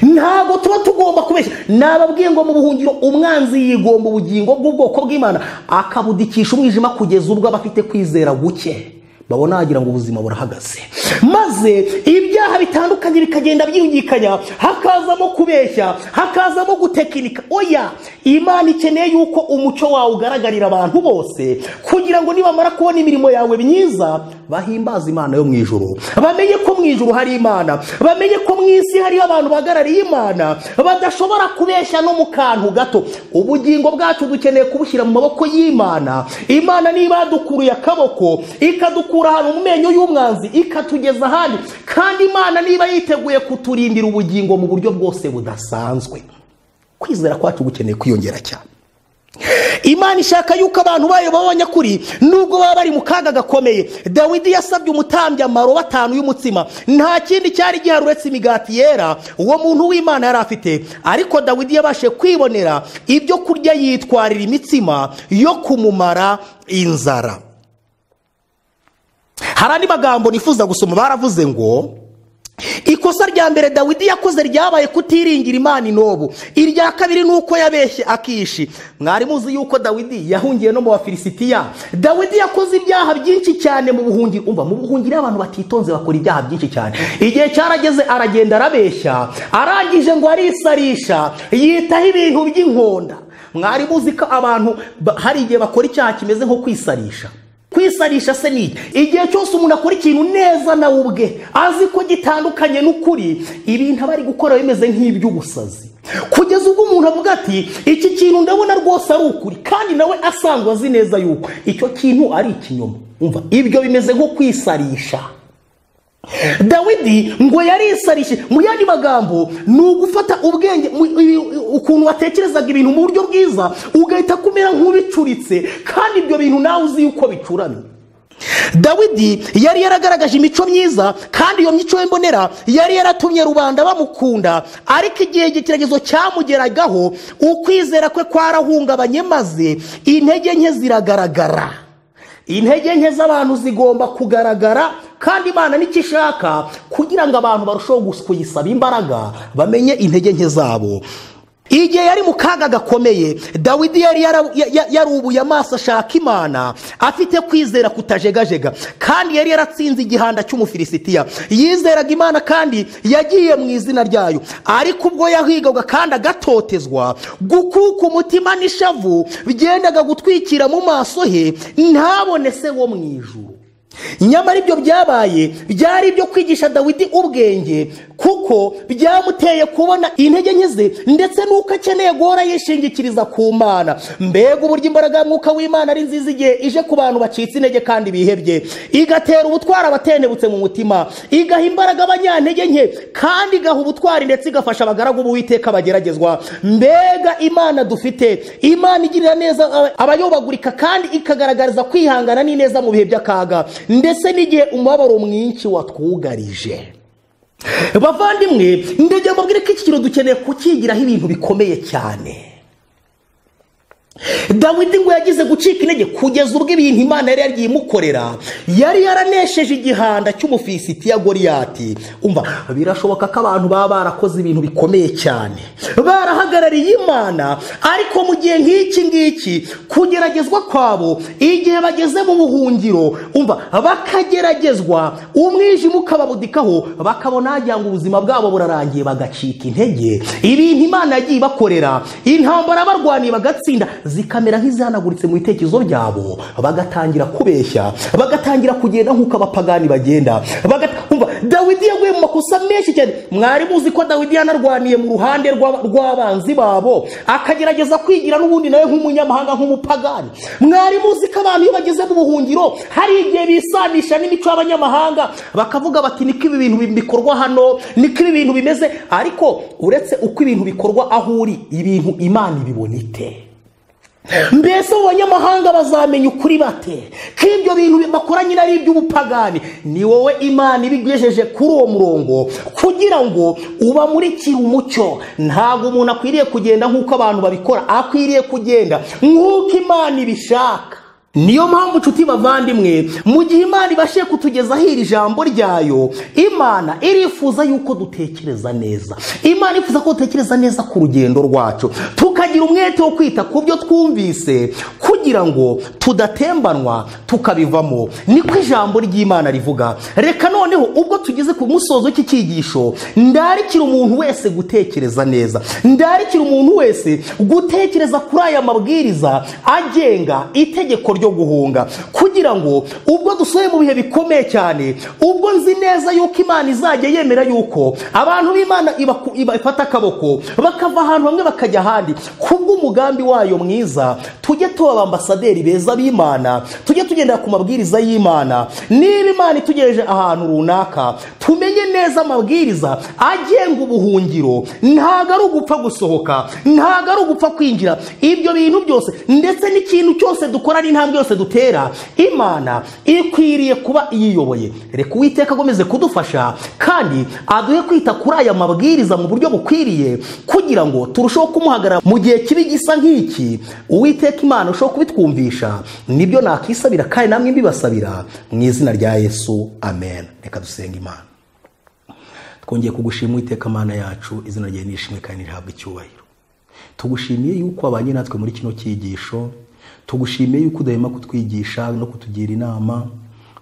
A: ntabwo tuba tugomba kubeshya nababwiye ngo mu buhungiro umwanzi yigomba ubugingo bw'ubwoko bw'imana akabudikisha umwijima kugeza ubwo aba afite kwizera guke babona wagira ngo ubuzima burahagaze maze ibyaha bitandukanye bikagenda byiyungikanya hakazamo kubeshya hakazamo gutekinika oya imana ikeneye yuko umuco wawe ugaragarira abantu bose kugira ngo nibamara kubona imirimo yawe myiza bahimbaze imana yo mu ijuru bamenye ko mu ijuru hari imana bamenye ko mu isi hariho abantu bahagarariye imana badashobora kubeshya no mu kantu gato ubugingo bwacu dukeneye kubushyira mu maboko y'imana imana niba yadukuruye akaboko ikadukura ahantu mu menyo y'umwanzi ikatugeza ahandi kandi imana niba yiteguye kuturindira ubugingo mu buryo bwose budasanzwe kwizera kwacu gukeneye kwiyongera cyane imana ishaka yuko abantu bayo baba abanyakuri nubwo baba bari mu kaga gakomeye dawidi yasabye umutambya amarobo atanu y'umutsima nta kindi cyari gihari uretse imigati yera uwo muntu w'imana yari afite ariko dawidi yabashije kwibonera ibyo kurya yitwarira imitsima yo kumumara inzara hari andi magambo nifuza gusoma baravuze ngo ikosa rya mbere dawidi yakoze ryabaye kutiringira imana inobu irya kabiri ni uko yabeshye akishi mwari muzi yuko dawidi yahungiye no mu bafilisitiya dawidi yakoze ibyaha byinshi cyane mu buhungiro umva mu buhungiro iyo abantu batitonze bakora ibyaha byinshi cyane igihe cyarageze aragenda arabeshya arangije ngo arisarisha yitaho ibintu by'inkonda mwari muzi ko abantu ba- hari igihe bakora icyaha kimeze nko kwisarisha kwisarisha se ni iki? igihe cyose umuntu akora ikintu neza nawe ubwe azi ko gitandukanye n'ukuri ibintu aba ari gukora bimeze nk'iby'ubusazi kugeza ubwo umuntu avuga ati iki kintu ndabona rwose ari ukuri kandi nawe asanzwe azi neza yuko icyo kintu ari ikinyoma umva ibyo bimeze nko kwisarisha dawidi ngo yarisarishije mu yandi magambo ni ugufata ubwenge mu- ibi- ukuntu watekerezaga ibintu mu buryo bwiza ugahita kumera nk'ubicuritse kandi ibyo bintu nawe uzi yuko bicuramye dawidi yari yaragaragaje imico myiza kandi iyo mico ye mbonera yari yaratumye rubanda bamukunda ariko igihe igitekerezo cyamugeragaho ukwizera kwe kwarahungabanye maze intege nke ziragaragara intege nke z'abantu zigomba kugaragara kandi imana nicyo ishaka kugira ngo abantu barusheho kuyisaba imbaraga bamenye intege nke zabo igihe yari mu kaga gakomeye dawidi yari yara- ya- ya- yarubuye amaso ashaka imana afite kwizera kutajegajega kandi yari yaratsinze igihanda cy'umufilisitiya yizeraga imana kandi yagiye mu izina ryayo ariko ubwo yahigaga kandi agatotezwa gukuka umutima n'ishavu byendaga gutwikira mu maso he ntabone se wo mu ijuru nyamara ibyo byabaye byari ibyo kwigisha dawidi ubwenge kuko byamuteye kubona intege nke ze ndetse n'uko akeneye guhora yishingikiriza ku mana mbega uburyo imbaraga ya mwuka w'imana ari nziza igihe ije ku bantu bacitse intege kandi bihebye igatera ubutwari abatendebutse mu mutima igaha imbaraga abanyantege nke kandi igaha ubutwari ndetse igafasha abagaragu b'uwiteka bageragezwa mbega imana dufite imana igirira neza aba- abayobagurika kandi ikagaragariza kwihangana n'ineza mu bihe by'akaga ndetse n'igihe umubabaro mwinshi watwugarije bavandimwe ndegera mbabwire ko iki kintu dukeneye kukigiraho ibintu bikomeye cyane dawidi ngo yagize gucika intege kugeza ubwo ibintu imana yari yagiye imukorera yari yaranesheje igihanda cy'umufilisitiya goriyati umva birashoboka ko abantu baba barakoze ibintu bikomeye cyane barahagarariye imana ariko mu gihe nk'iki ngiki kugeragezwa kwabo igihe bageze mu buhungiro umva bakageragezwa umwijima ukababudikaho bakabona wagira ngo ubuzima bwabo burarangiye bagacika intege ibintu imana yagiye ibakorera intambara barwaniye bagatsinda zikamera nk'izihanaguritse mu bitekerezo byabo bagatangira kubeshya bagatangira kugenda nk'uko abapagani bagenda Baga- umva dawidi yaguye mu makosa menshi cyane mwari muzi ko dawidi yanarwaniye mu ruhande rw'aba- rw'abanzi babo akagerageza kwigira n'ubundi nawe nk'umunyamahanga nk'umupagani mwari muzi ko abantu iyo bageze mu buhungiro hari igihe bisanisha n'imico y'abanyamahanga bakavuga bati niko ibi bintu bikorwa hano niko ibi bintu bimeze ariko uretse uko ibintu bikorwa aho uri ibintu imana ibibona ite mbese abo banyamahanga bazamenya ukuri bate ko ibyo bintu bakora nyine ari iby'ubupagani ni wowe imana ibigejeje kuri uwo murongo kugira ngo ubamurikire umucyo ntabwo umuntu akwiriye kugenda nk'uko abantu babikora akwiriye kugenda nk'uko imana ibishaka niyo mpamvu nshuti bavandimwe mu gihe imana ibashije kutugezaho iri jambo ryayo imana irifuza yuko dutekereza neza imana irifuza ko dutekereza neza ku rugendo rwacu tukagira umwete wo kwita ku byo twumvise kugira ngo tudatembanwa tukabivamo niko ijambo ry'imana rivuga reka noneho ubwo tugeze ku musozo w'iki cyigisho ndarikira umuntu wese gutekereza neza ndarikira umuntu wese gutekereza kuri aya mabwiriza agenga itegeko ryo guhunga kugira ngo ubwo dusohoye mu bihe bikomeye cyane ubwo nzi neza yuko imana izajya yemera yuko abantu b'imana ibaku- iba- ifata akaboko bakava ahantu hamwe bakajya ahandi kubw'umugambi wayo mwiza tujye tuba abambasaderi beza b'imana tujye tugendera ku mabwiriza y'imana niba imana itugejeje ahantu runaka tumenye neza amabwiriza agenga ubuhungiro ntabwo ari ugupfa gusohoka ntabwo ari ugupfa kwinjira ibyo bintu byose ndetse n'ikintu cyose dukora n'intambwe yose dutera imana ikwiriye kuba iyiyoboye reka uwiteka akomeze kudufasha kandi aduhe kwita kuri aya mabwiriza mu buryo bukwiriye kugira ngo turusheho kumuhagarara mu gihe kibi gisa nk'iki uwiteka imana urusheho kubitwumvisha nibyo nakisabira kandi namwe mbibasabira mu izina rya yesu amen reka dusenga imana twongeye kugushima uwiteka mana yacu izina ryawe nishimwe kandi rihabwa icyubahiro tugushimiye yuko wabanye natwe muri kino cyigisho tugushimiye yuko udahema kutwigisha no kutugira inama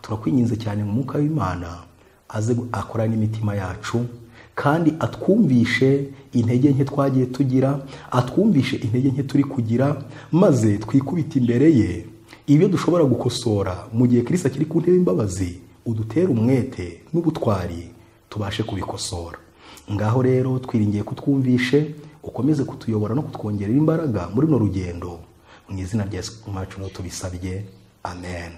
A: turakwinginze cyane mu mwuka w'imana aze gu- akora n'imitima yacu kandi atwumvishe intege nke twagiye tugira atwumvishe intege nke turi kugira maze twikubite imbere ye ibyo dushobora gukosora mu gihe kirisa kiri ku ntebe y'imbabazi udutere umwete n'ubutwari tubashe kubikosora ngaho rero twiringiye kutwumvishe ukomeze kutuyobora no kutwongerera imbaraga muri runo rugendo mu izina rya yesu macu tubisabye amen